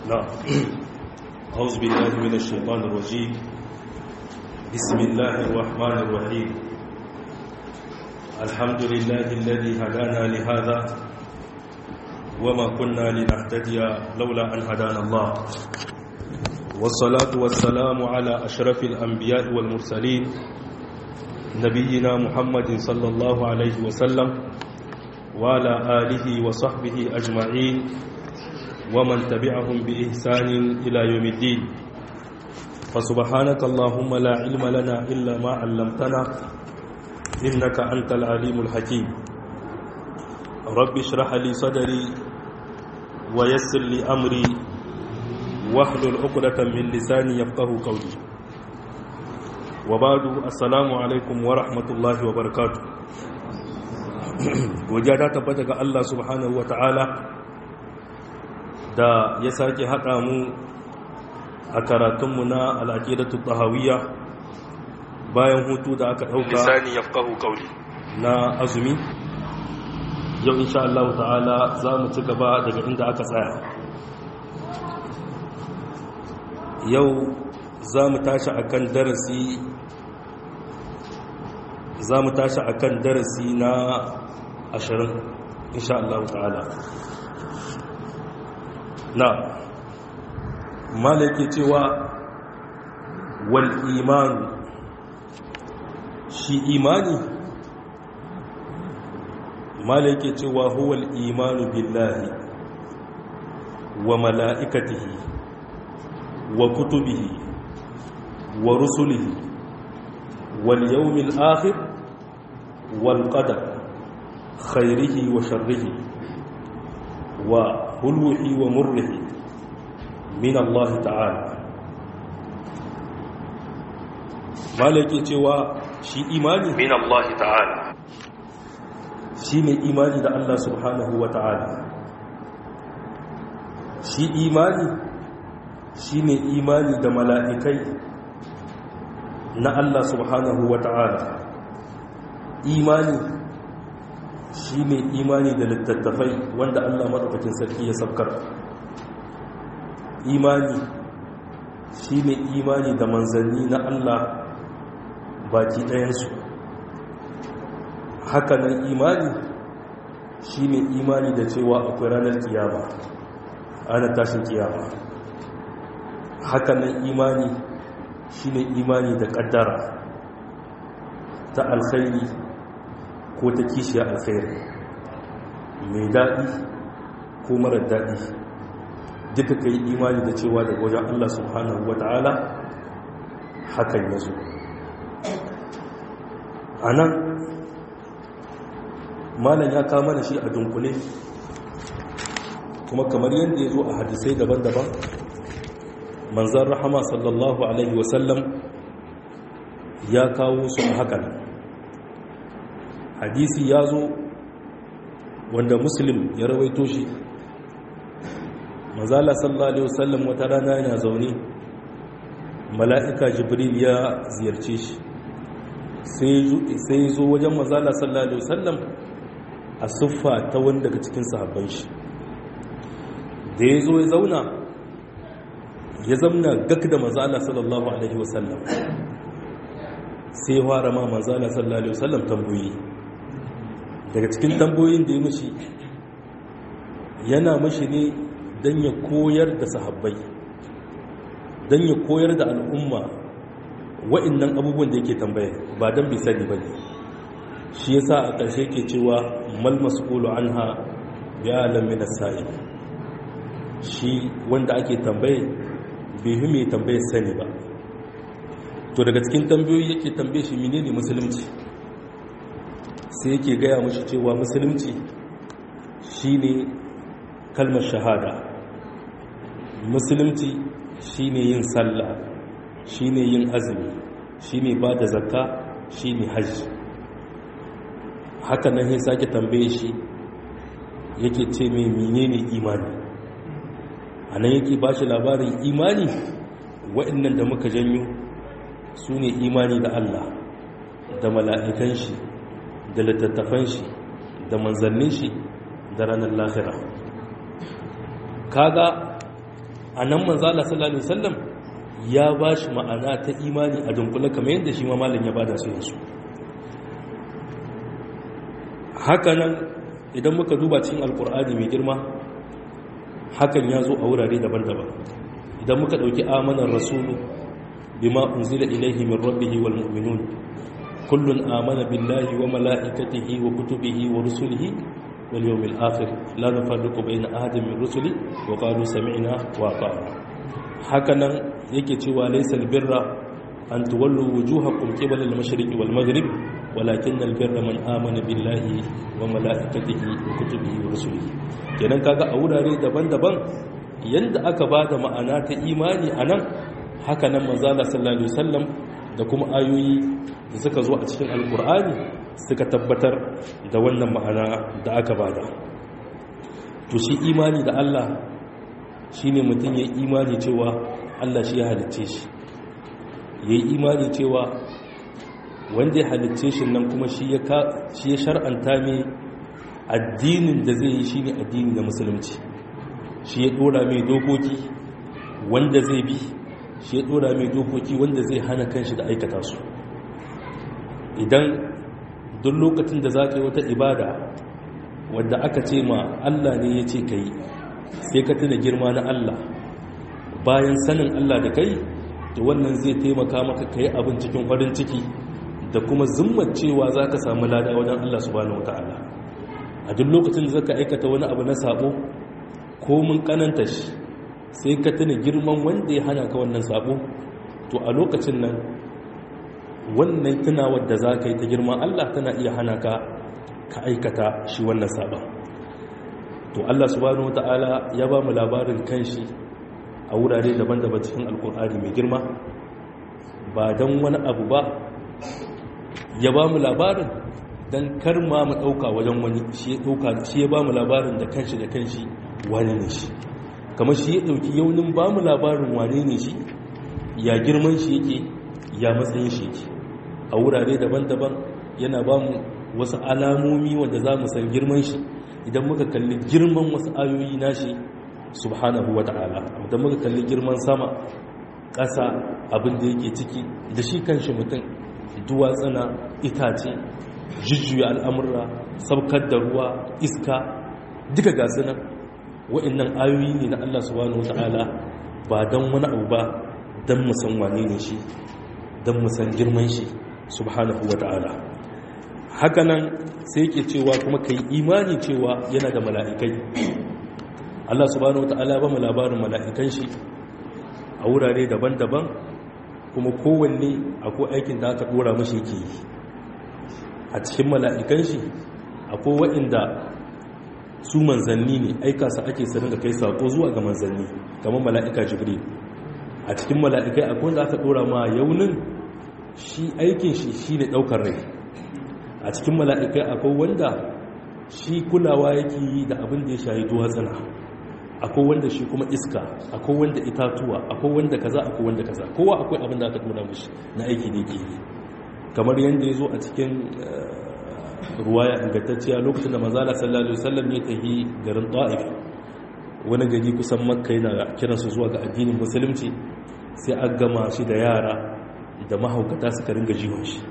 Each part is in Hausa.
نعم أعوذ بالله من الشيطان الرجيم بسم الله الرحمن الرحيم الحمد لله الذي هدانا لهذا وما كنا لنهتدي لولا أن هدانا الله والصلاة والسلام على أشرف الأنبياء والمرسلين نبينا محمد صلى الله عليه وسلم وعلى آله وصحبه أجمعين ومن تبعهم بإحسان إلى يوم الدين فسبحانك اللهم لا علم لنا إلا ما علمتنا إنك أنت العليم الحكيم رب اشرح لي صدري ويسر لي أمري واحلل عقدة من لساني يفقه قولي وبعد السلام عليكم ورحمة الله وبركاته godiya ta tabbata ga Allah subhanahu wa ta'ala da ya sake haɗa mu a karatunmu na al'aƙidatu tahawiyya bayan hutu da aka ɗauka na azumi yau insha Allah ta'ala za mu ci gaba daga inda aka tsaya yau za mu tashi akan darasi za mu tashi akan darasi na ashirin insha Allah ta'ala na malaki cewa wal imanu shi imani malaki cewa huwal imanu billahi wa mala'ikatihi wa kutubihi wa rusulihi wal yawmil akhir wal qadar khairihi wa sharrihi wa hulwihi wa murrihi min Allah ta'ala malaki cewa shi imani min Allah ta'ala shi ne imani da Allah subhanahu wa ta'ala shi imani shi ne imani da mala'ikai na Allah subhanahu wa ta'ala imani shi ne imani da littattafai wanda Allah maɗaukakin sarki ya sabkar imani shi ne imani da manzanni na Allah baki ɗayansu hakanan imani shi ne imani da cewa akwai ranar kiyama ana tashin kiyama hakanan imani shi ne imani da ƙaddara ta alkhairi ko ta kishiya alkhairi mai daɗi ko marar daɗi duka ka yi imani da cewa daga wajen Allah subhanahu wa ta'ala hakan ya zo a nan malam ya kama da shi a dunkule kuma kamar yadda ya zo a hadisai daban-daban manzan rahama sallallahu alaihi wasallam ya kawo su a hakan hadisi ya zo wanda muslim ya rawaito shi mazala sallallahu alaihi wasallam wata rana yana zaune mala'ika jibril ya ziyarce shi sai zo wajen mazala sallallahu alaihi wasallam a siffa ta wani daga cikin sahabban shi da ya zo ya zauna ya zamna gak da mazala sallallahu alaihi wasallam sai ya fara ma mazala sallallahu alaihi wasallam tambayi daga cikin tambayoyin da ya mashi yana mashi ne don ya koyar da sahabbai don ya koyar da al'umma wa'innan abubuwan da yake tambaya ba don bai sani ba ne shi ya sa a ƙarshe ke cewa mal mas'ulu an ha ya alamin sa'i shi wanda ake tambaye bai fi mai tambaye sani ba to daga cikin tambayoyi yake tambaye shi menene musulunci sai yake gaya mashi cewa musulunci shine kalmar shahada musulunci shine yin sallah shine yin azumi shine ba da zakka shine hajji haka nan sai sake tambaye shi yake ce mai menene imani a nan yake ba shi labarin imani waɗannan da muka janyo su ne imani da Allah da mala'ikan shi da littattafan shi da manzannin shi da ranar lahira kaga a nan manzo Allah sallallahu alaihi wasallam ya ba shi ma'ana ta imani a dunkule kamar yadda shi ma malam ya bada su yansu hakanan idan muka duba cikin alkur'ani mai girma hakan ya zo a wurare daban-daban idan muka ɗauki amanar rasulu bima unzila ilaihi min rabbihi wal mu'minun kullun amana billahi wa mala'ikatihi wa kutubihi wa rusulihi wal yawmil akhir la nufarriqu bayna ahadin min rusuli wa qalu sami'na wa ata'na hakanan yake cewa laysal birra an tuwallu wujuhakum qibala al-mashriqi wal maghrib walakin albirra man amana billahi wa malaikatihi wa kutubihi wa rusulihi kenan kaga a wurare daban-daban yanda aka bada ma'ana ta imani anan haka nan manzo Allah sallallahu alaihi wasallam da kuma ayoyi da suka zo a cikin alkur'ani suka tabbatar da wannan ma'ana da aka bada to shi imani da Allah shine mutum ya imani cewa Allah shi ya halicce shi yayi imani cewa wanda ya halicce shi nan kuma shi ya shar'anta mai addinin da zai yi shi ne addini na musulunci shi ya dora mai dokoki wanda zai bi shi ya dora mai dokoki wanda zai hana kanshi da aikata su idan duk lokacin da za ka yi wata ibada wadda aka ce ma allah ne ya ce ka yi sai ka tuna girma na allah bayan sanin allah da kai to wannan zai taimaka maka ka yi abin cikin farin ciki da kuma zummar cewa za ka samu lada wajen Allah subhanahu wa ta'ala a duk lokacin da zaka aikata wani abu na sabo ko mun kananta shi sai ka tuna girman wanda ya hana ka wannan sabo to a lokacin nan wannan tunawar da za ka yi ta girman Allah tana iya hana ka ka aikata shi wannan sabon to Allah subhanahu wa ta'ala ya ba mu labarin kanshi a wurare daban-daban cikin alkur'ani mai girma ba don wani abu ba ya ba mu labarin don kar ma mu ɗauka wajen wani shi ya ɗauka shi ya ba mu labarin da kanshi da kanshi wane ne shi kamar shi ya ɗauki yaunin ba mu labarin wane ne shi ya girman shi yake ya matsayin shi yake a wurare daban-daban yana ba mu wasu alamomi wanda za mu san girman shi idan muka kalli girman wasu ayoyi nashi subhanahu wa ta'ala idan muka kalli girman sama ƙasa abin da yake ciki da shi kanshi mutum duwatsana itace jujjuya al'amurra saukar da ruwa iska duka gasu nan wa'innan ayoyi ne na Allah subhanahu wa ta'ala ba don wani abu ba don musan wane ne shi don musan girman shi subhanahu wa ta'ala hakanan sai ke cewa kuma ka yi imani cewa yana da mala'ikai Allah subhanahu wa ta'ala ba mu labarin mala'ikan shi a wurare daban-daban kuma kowanne akwai aikin da aka dora mashi yake yi a cikin mala'ikan shi akwai waɗanda su manzanni ne aika su ake sanin da kai sako zuwa ga manzanni kamar mala'ika jibril a cikin mala'ikai akwai wanda aka dora ma yaunin shi aikin shi shi ne ɗaukar rai a cikin mala'ikai akwai wanda shi kulawa yake yi da abin da ya shayi duwatsana akwai wanda shi kuma iska akwai wanda itatuwa akwai wanda kaza akwai wanda kaza kowa akwai abin da aka dora mashi na aiki da yake yi kamar yadda ya zo a cikin ruwaya ingantacciya lokacin da manzala sallallahu alaihi wasallam ya tafi garin ta'if wani gari kusan makka yana kiransu zuwa ga addinin musulunci sai an gama shi da yara da mahaukata suka ringa jiwon shi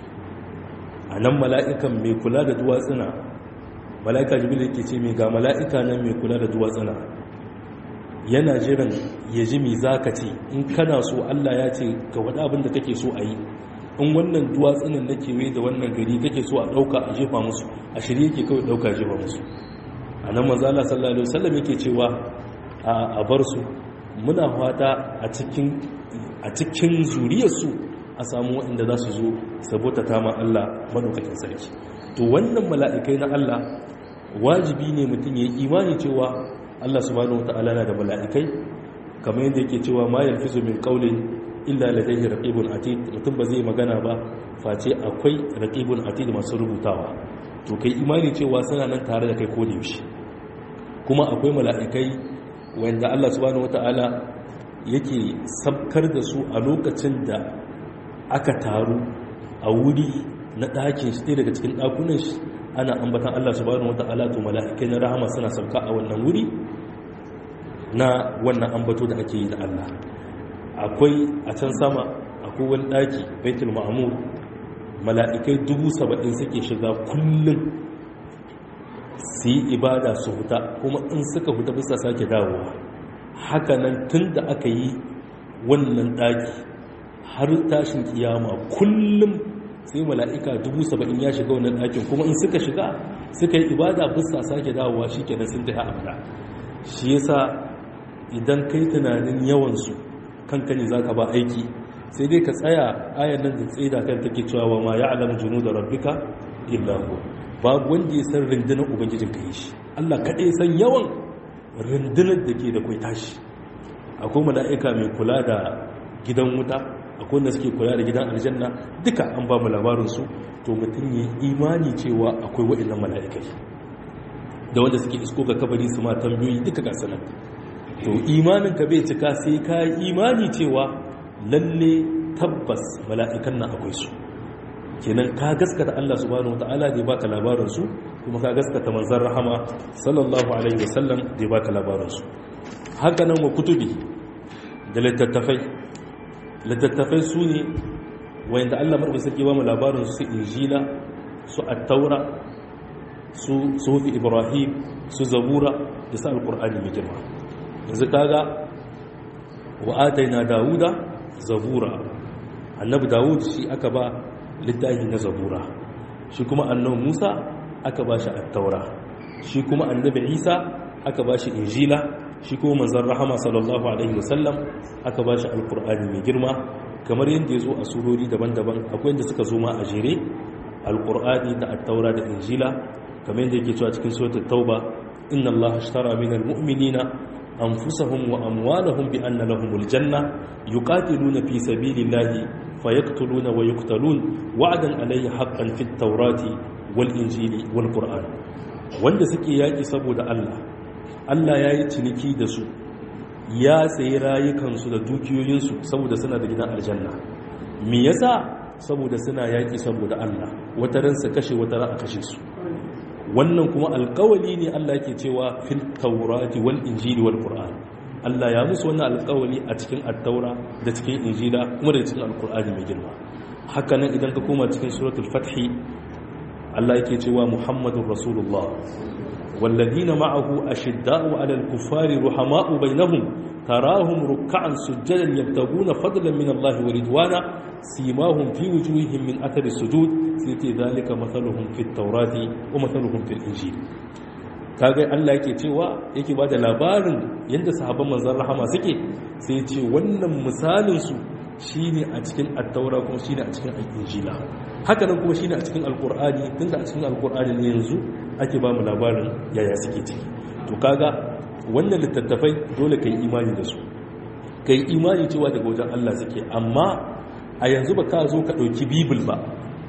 a nan mala'ikan mai kula da duwatsuna mala'ika jibil yake ce mai ga mala'ika nan mai kula da duwatsuna yana jiran ya ji mai zaka ce in kana so allah ya ce ga wani abin da kake so a yi in wannan duwatsunan na kewaye da wannan gari kake so a ɗauka a jefa musu a shirye yake kawai ɗauka a jefa musu a nan manzala sallallahu alaihi wasallam yake cewa a bar su muna fata a cikin a cikin zuriyarsu a samu waɗanda za su zo saboda ta ma Allah madaukakin sarki to wannan mala'ikai na Allah wajibi ne mutum ya yi imani cewa Allah subhanahu wataala na da mala'ikai kamar yadda yake cewa ma yalfizu min qawlin illa ladayhi raqibun atid mutum ba zai magana ba face akwai raqibun atid masu rubutawa to kai imani cewa suna nan tare da kai ko da yaushe kuma akwai mala'ikai wanda Allah subhanahu wata'ala yake sabkar da su a lokacin da aka taru a wuri na ɗakin shi daga cikin ɗakunan shi ana ambatan Allah subhanahu wata'ala to mala'ikai na rahama suna sauka a wannan wuri na wannan ambato da ake yi da Allah akwai a can sama akwai wani daki baitul ma'mur mala'ikai dubu saba'in suke shiga kullum su yi ibada su huta kuma in suka huta bisa sake dawowa hakanan tun da aka yi wannan daki har tashin kiyama kullum sai mala'ika dubu saba'in ya shiga wannan dakin kuma in suka shiga suka yi ibada bisa sake dawowa shi kenan sun tafi abada shi yasa idan kai tunanin yawansu kanka ne za ka ba aiki sai dai ka tsaya ayan nan da tsaida kan take cewa wa ma ya alamu junu da rabbika illa huwa babu wanda ya san rundunar ubangijin ka yi shi Allah kaɗai san yawan rundunar da ke da kwai tashi akwai mala'ika mai kula da gidan wuta akwai wanda suke kula da gidan aljanna duka an ba mu labarin su to mutum yi imani cewa akwai waɗannan mala'ikai da wanda suke isko ga kabari su ma tambayoyi duka ga sanar to imanin ka bai cika sai ka yi imani cewa lalle tabbas mala'ikan nan akwai su kenan ka gaskata Allah subhanahu wata'ala da ya baka labarin su kuma ka gaskata manzon rahama sallallahu alaihi wasallam da ya baka labarin su haka nan wa kutubi da littattafai littattafai su ne wanda Allah madaukakin sarki ba mu labarin su injila su at-taura su sufi ibrahim su zabura da su alqur'ani mai girma yanzu kaga wa ataina dawuda zabura annabi dawud shi aka ba littafi na zabura shi kuma annabi musa aka ba shi at-taura shi kuma annabi isa aka ba shi injila shi kuma manzon rahama sallallahu alaihi wasallam aka ba shi alqur'ani mai girma kamar yadda ya zo a surori daban-daban akwai yadda suka zo ma a jere alqur'ani da at-taura da injila kamar yadda yake cewa cikin suratul tauba inna allaha ashtara minal mu'minina أنفسهم وأموالهم بأن لهم الجنة يقاتلون في سبيل الله فيقتلون ويقتلون وعدا عليه حقا في التوراة والإنجيل والقرآن wanda suke yaƙi saboda Allah Allah ya yi ciniki da su ya sayi rayukansu da dukiyoyinsu saboda suna da gidan aljanna me yasa saboda suna yaƙi saboda Allah wata ran su kashe wata ran a kashe su wannan kuma alkawali ne Allah ke cewa fil taurati wal injili wal qur'an Allah ya musu wannan alkawali a cikin at-taura da cikin injila kuma da cikin alqur'ani mai girma haka nan idan ka koma cikin suratul fath Allah yake cewa muhammadur rasulullah والذين معه أشداء على الكفار رحماء بينهم تراهم ركعا سجدا يبتغون فضلا من الله ورضوانا سيماهم في وجوههم من أثر السجود سيتي ذلك مثلهم في التوراة ومثلهم في الإنجيل kaga Allah yake cewa yake ba da labarin yadda sahabban manzon rahama suke sai ce wannan misalin su shine a cikin at-taura kuma shine a cikin al-injila haka nan kuma shine a cikin al-qur'ani tunda a cikin al-qur'ani ne yanzu ake ba mu labarin yaya suke ciki to kaga wannan littattafai dole kai imani da su kai imani cewa daga wajen Allah suke amma a yanzu ba ka zo ka ɗauki bibil ba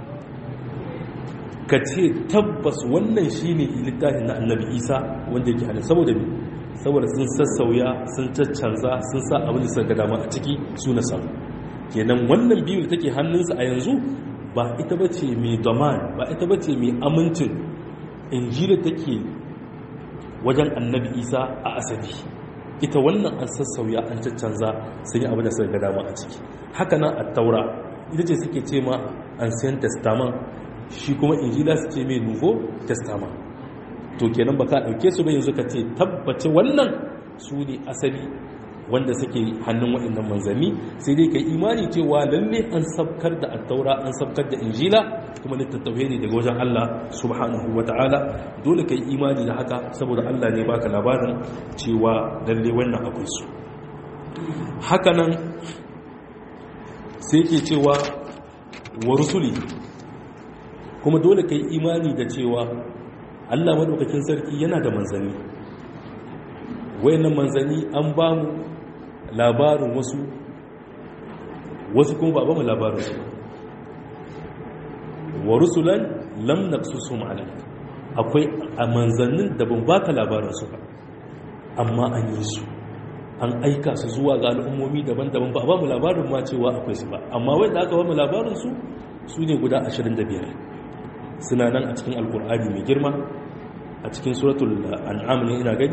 ka ce tabbas wannan shi ne littafin na annabi isa wanda yake hannun saboda ne saboda sun sassauya sun caccanza sun sa abin da suka dama a ciki su na samu kenan wannan bibil take hannunsa a yanzu ba ita ba ce mai domin ba ita ba ce mai amincin injila take wajen annabi isa a asali ita wannan an sassauya an caccanza sun yi abin da suka dama a ciki haka nan a taura ita ce suke ce ma ancient testament shi kuma injila su ce mai nouveau testament to kenan ba ka ɗauke su ba yanzu ka ce tabbace wannan su ne asali wanda suke hannun waɗannan manzanni sai dai ka imani cewa lalle an sabkar da attaura an sabkar da injila kuma littattafai ne daga wajen Allah subhanahu wa ta'ala dole ka yi imani da haka saboda Allah ne baka labarin cewa lalle wannan akwai su hakanan sai ke cewa wa rusuli kuma dole ka yi imani da cewa Allah maɗaukakin sarki yana da manzanni wayannan manzanni an ba mu labarin wasu wasu kuma ba ba mu labarin su wa rusulan lam naqsusum alayk akwai a manzannin da ban baka labarin su ba amma an yi su an aika su zuwa ga al'ummomi daban-daban ba ba mu labarin ma cewa akwai su ba amma wanda aka ba mu labarin su su ne guda 25 suna nan a cikin alkur'ani mai girma a cikin suratul an'am ne ina gani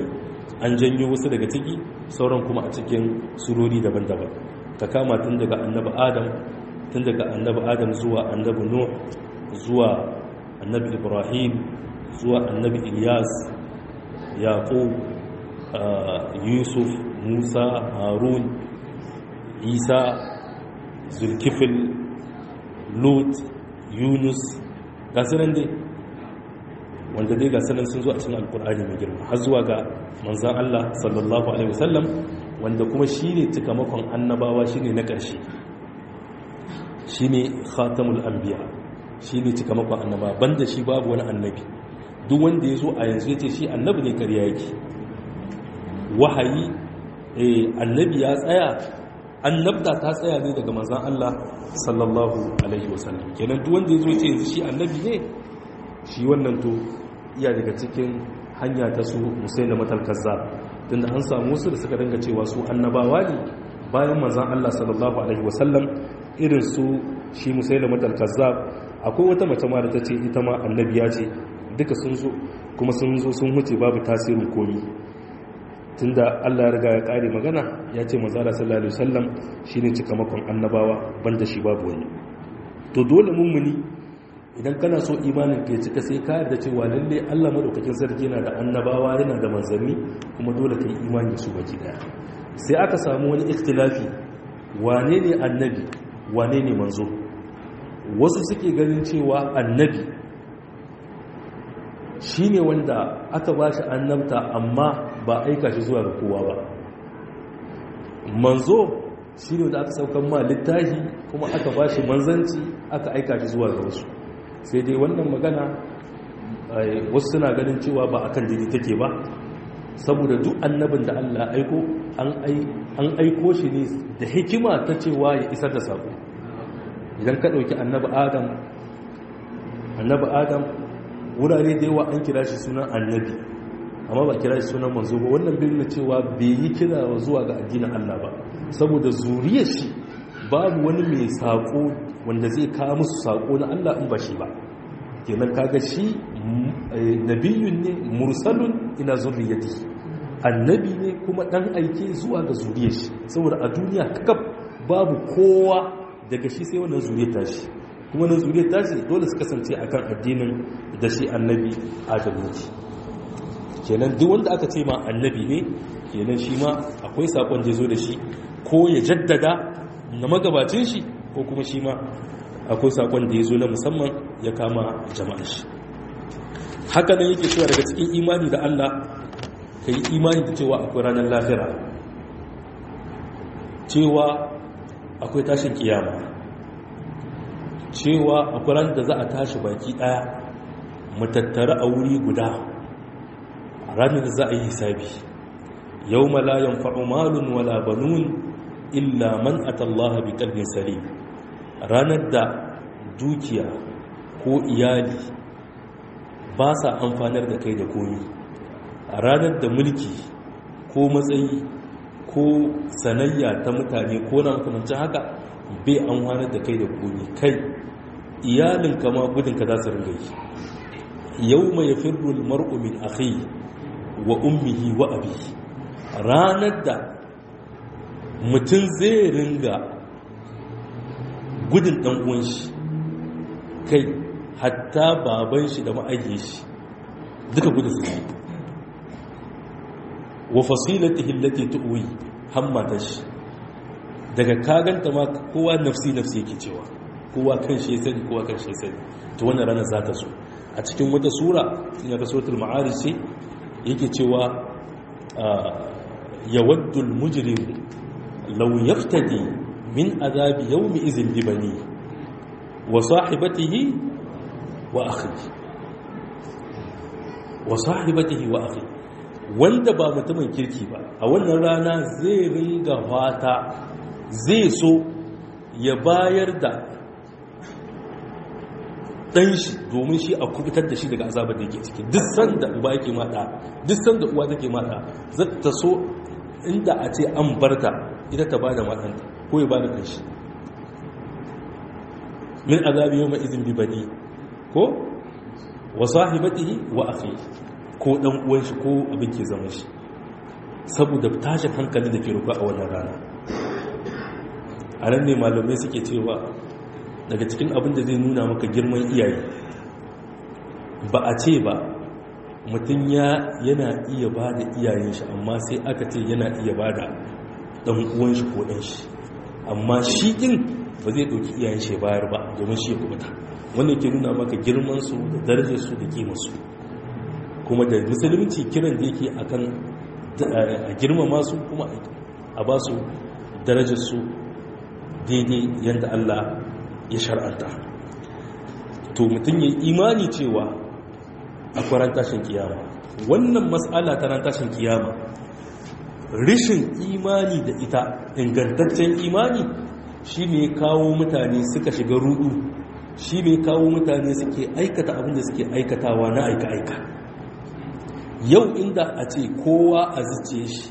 an janyo wasu daga ciki sauran kuma a cikin surori daban-daban ka kama tun daga annabi adam tun daga annabi adam zuwa annabi nuh zuwa annabi ibrahim zuwa annabi ilyas yaqub yusuf musa harun isa zulkifil lut yunus gasunan dai wanda dai gasunan sun zo a cikin alkur'ani mai girma har zuwa ga manzan allah sallallahu alaihi wasallam wanda kuma shi ne cikamakon annabawa shi ne na ƙarshe shi ne khatamul anbiya shi ne cikamakon annabawa banda shi babu wani annabi duk wanda ya zo a yanzu ya ce shi annabi ne karya yake wahayi annabi ya tsaya annabta ta tsaya ne daga manzan Allah sallallahu alaihi wasallam kenan duk wanda ya zo ce yanzu shi annabi ne shi wannan to iya daga cikin hanya ta su musayin da matalkazza tunda an samu wasu da suka dinga cewa su annabawa ne bayan manzan Allah sallallahu alaihi wasallam irin su shi musayin da matalkazza akwai wata mace ma da ta ce ita ma annabiya ce duka sun zo kuma sun zo sun huce babu tasirin komi tunda Allah ya riga ya kare magana ya ce manzala sallallahu alaihi wasallam shine cikamakon annabawa banda shi babu wani to dole mummuni idan kana so imanin ka cika sai ka yarda cewa lalle Allah madaukakin sarki yana da annabawa yana da manzanni kuma dole ka yi imani su baki daya sai aka samu wani ikhtilafi wane ne annabi wane ne manzo wasu suke ganin cewa annabi shine wanda aka bashi annabta amma ba aika shi zuwa ga kowa ba manzo shi ne da aka saukan ma littahi kuma aka ba shi manzanci aka aika shi zuwa ga wasu sai dai wannan magana wasu suna ganin cewa ba akan daidai take ba saboda duk annabin da Allah aiko an aiko shi ne da hikima ta cewa ya isar da sako idan ka ɗauki annabi adam annabi adam wurare da yawa an kira shi sunan annabi amma ba kira shi sunan manzo ba wannan bin na cewa bai yi kira zuwa ga addinin Allah ba saboda zuriyar shi babu wani mai sako wanda zai kawo musu sako na Allah in ba shi ba kenan kaga shi nabiyun ne mursalun ila zurriyati annabi ne kuma dan aike zuwa ga zuriyar shi saboda a duniya kakab babu kowa daga shi sai wannan zuriyar tashi kuma na zuriyar tashi dole su kasance akan addinin da shi annabi Adam ne kenan duk wanda aka ce ma annabi ne kenan shi ma akwai sakon da zo da shi ko ya jaddada na magabacin shi ko kuma shi ma akwai sakon da ya zo na musamman ya kama jama'ar shi haka nan yake cewa daga cikin imani da Allah ka yi imani da cewa akwai ranar lahira cewa akwai tashin kiyama cewa akwai ranar da za a tashi baki daya mu tattara a wuri guda ranar da za a yi hisabi yau malayan fa'umalun wala banun illa man atallaha bi kalbin salim ranar da dukiya ko iyali ba sa amfanar da kai da komi ranar da mulki ko matsayi ko sanayya ta mutane ko na makamancin haka bai amfanar da kai da komi kai iyalin kama gudunka za su ringa yi yau mai firrul mar'u min akhi wa ummihi wa abi ranar da mutum zai ringa gudun ɗan uwan shi kai hatta baban shi da ma'ayyar shi duka gudun su ne wa fasilatihi allati tuwi hammata shi daga kaganta ma kowa nafsi nafsi yake cewa kowa kan shi ya sani kowa kan shi ya sani to wannan ranar za ta so a cikin wata sura ya ga suratul ma'arij ce yake cewa yawaddu al-mujrim law yaftadi min azabi yawmi idhin bi bani wa sahibatihi wa akhihi wa sahibatihi wa akhihi wanda ba mutumin kirki ba a wannan rana zai ringa fata zai so ya bayar da dan shi domin shi a kubutar da shi daga azabar da yake ciki duk sanda uba yake mata duk sanda uwa take mata zata so inda a ce an barta ita ta bada matanta ko ya bada kanshi min azabi yawma idhin bi bani ko wa sahibatihi wa akhi ko dan uwan shi ko abin ke zaman shi saboda tashin hankali da ke ruka a wannan rana a nan ne malamai suke cewa daga cikin abin da zai nuna maka girman iyaye ba a ce ba mutum yana iya ba da iyayen shi amma sai aka ce yana iya ba da ɗan uwan shi ko ɗan shi amma shi ɗin ba zai ɗauki iyayen shi bayar ba domin shi ya kubuta wanda ke nuna maka girmansu da darajarsu da kimarsu kuma da musulunci kiran da yake akan a girmama su kuma a ba su darajarsu daidai yadda Allah ya shar'anta to mutum ya imani cewa a kwaran tashin kiyama wannan matsala ta ran tashin kiyama rishin imani da ita ingantaccen imani shi ne kawo mutane suka shiga rudu shi ne kawo mutane suke aikata abinda suke aikatawa na aika-aika yau inda a ce kowa a zuce shi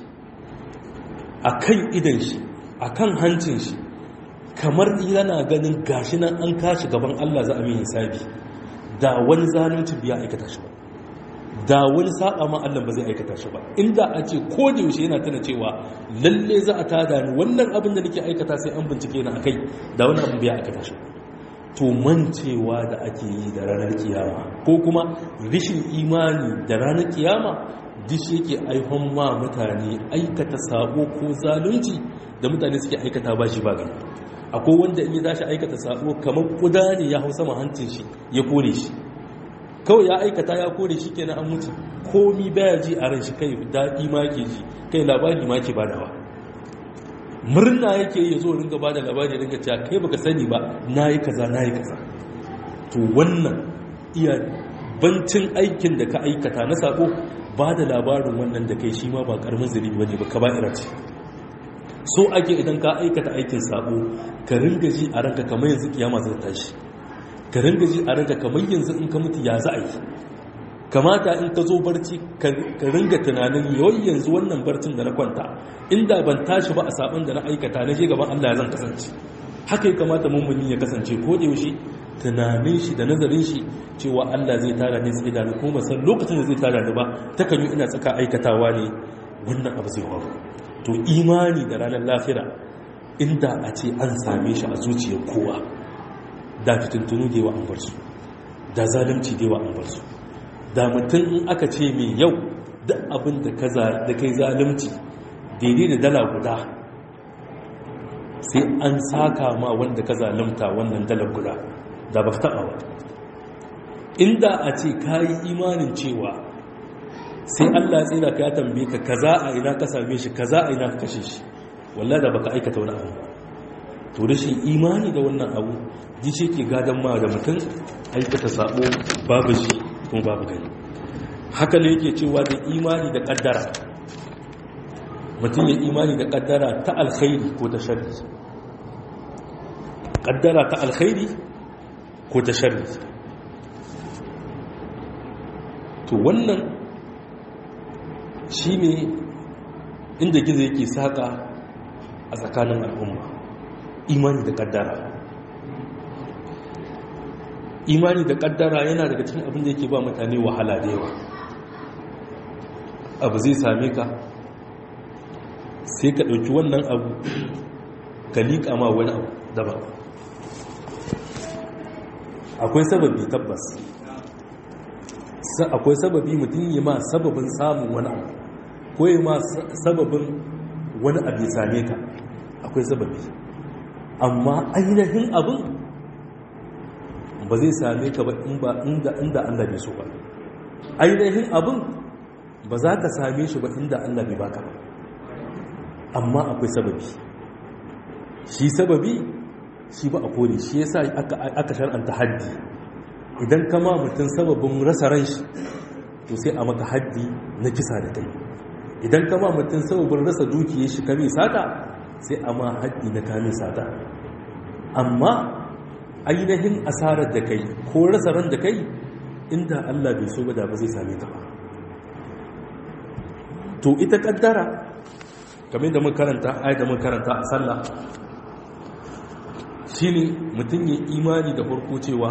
a kan idan shi a kan hancin shi kamar yana ganin gashi nan an kashi gaban Allah za a mai hisabi da wani zalunci biya aikata shi ba da wani saba ma Allah ba zai aikata shi ba inda a ce ko da yaushe yana tana cewa lalle za a tada ni wannan abin da nake aikata sai an bincike ni akai da wani abin biya aikata shi to mancewa da ake yi da ranar kiyama ko kuma rishin imani da ranar kiyama dishi yake aihon ma mutane aikata sabo ko zalunci da mutane suke aikata ba shi ba gani akwai wanda in yi tashi aikata sabo kamar kuda ne ya hau sama hancin shi ya kore shi kawai ya aikata ya kore shi kenan an mutu komi baya ji a ran shi kai daɗi ma ke ji kai labari ma ke badawa murna yake yi zo ringa bada labari ringa cewa kai baka sani ba nayi kaza nayi kaza to wannan iya bancin aikin da ka aikata na sako ba da labarin wannan da kai shi ma ba karamin zuribi bane ba kaba'ira ce so ake idan ka aikata aikin sako ka ringa ji a ranka kamar yanzu kiyama zai tashi ka ringa ji a ranka kamar yanzu in ka mutu ya za a yi kamata in ka zo barci ka ringa tunanin yawai yanzu wannan barcin da na kwanta inda ban tashi ba a sabon da na aikata na je gaban Allah ya zan kasance haka ya kamata mummuni ya kasance ko da yaushe tunanin shi da nazarin shi cewa Allah zai tara ne sai da ni kuma san lokacin da zai tara ni ba ta kan yi ina tsaka aikatawa ne wannan abu zai faru to imani da ranar lafira inda a ce an same shi a zuciyar kowa da fitintunu da yawa an bar su da zalunci da yawa an bar su da mutum in aka ce mai yau duk abin da kai zalunci daidai da dala guda sai an saka ma wanda ka zalunta wannan dalar guda da ba taɓa ba inda a ce ka yi imanin cewa sai allah tsira ka ya tambaye ka kaza a ina ka same shi kaza a ina ka kashe shi wallah da baka aikata wani abu to rashin imani da wannan abu ji ce ke gadon ma da mutum aikata sabo babu shi kuma babu gani haka ne yake cewa da imani da kaddara mutum ya imani da kaddara ta alkhairi ko ta sharri kaddara ta alkhairi ko ta sharri to wannan shi ne inda gizo yake saka a tsakanin al'umma imani da kaddara imani da kaddara yana daga cikin abin da yake ba mutane wahala da yawa abu zai same ka sai ka ɗauki wannan abu ka liƙa ma wani abu daban akwai sababi tabbas akwai sababi mutum yi ma sababin samun wani abu ko yi ma sababin wani abu ya same ka akwai sababi amma ainihin abin ba zai same ka ba inda inda Allah bai so ba ainihin abin ba za ka same shi ba inda Allah bai baka ba amma akwai sababi shi sababi shi ba a kone shi yasa aka shar'anta haddi idan kama mutum sababin rasa ran shi to sai a maka haddi na kisa da kai idan kama mutum sababin rasa dukiyar shi kame sata sai a ma haddi na kame sata amma ainihin asarar da kai ko rasa ran da kai inda Allah bai so ba da ba zai same ta ba to ita kaddara kamar da mun karanta ayat da mun karanta a sallah shine mutum ya imani da farko cewa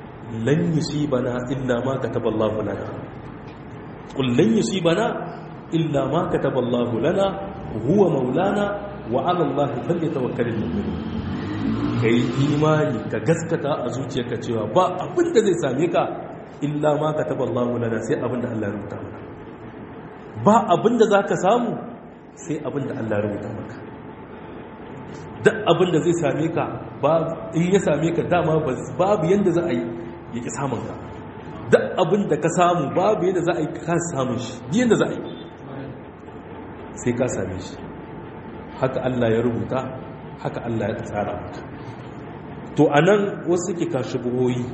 lan yusibana illa ma kataballahu lana qul lan yusibana illa ma kataballahu lana huwa maulana wa ala Allah falyatawakkalul mu'minun kai imani ka gaskata a zuciyarka cewa ba abin da zai same ka illa ma kataballahu lana sai abin da Allah ya rubuta maka ba abin da zaka samu sai abin da Allah ya rubuta maka duk abin da zai same ka in ya same ka dama babu yanda za a yi ya ki samun ka duk abin da ka samu babu yadda za a yi ka samun shi yadda za a yi sai ka same shi haka Allah ya rubuta haka Allah ya tsara maka to a nan wasu ke kashi buhoyi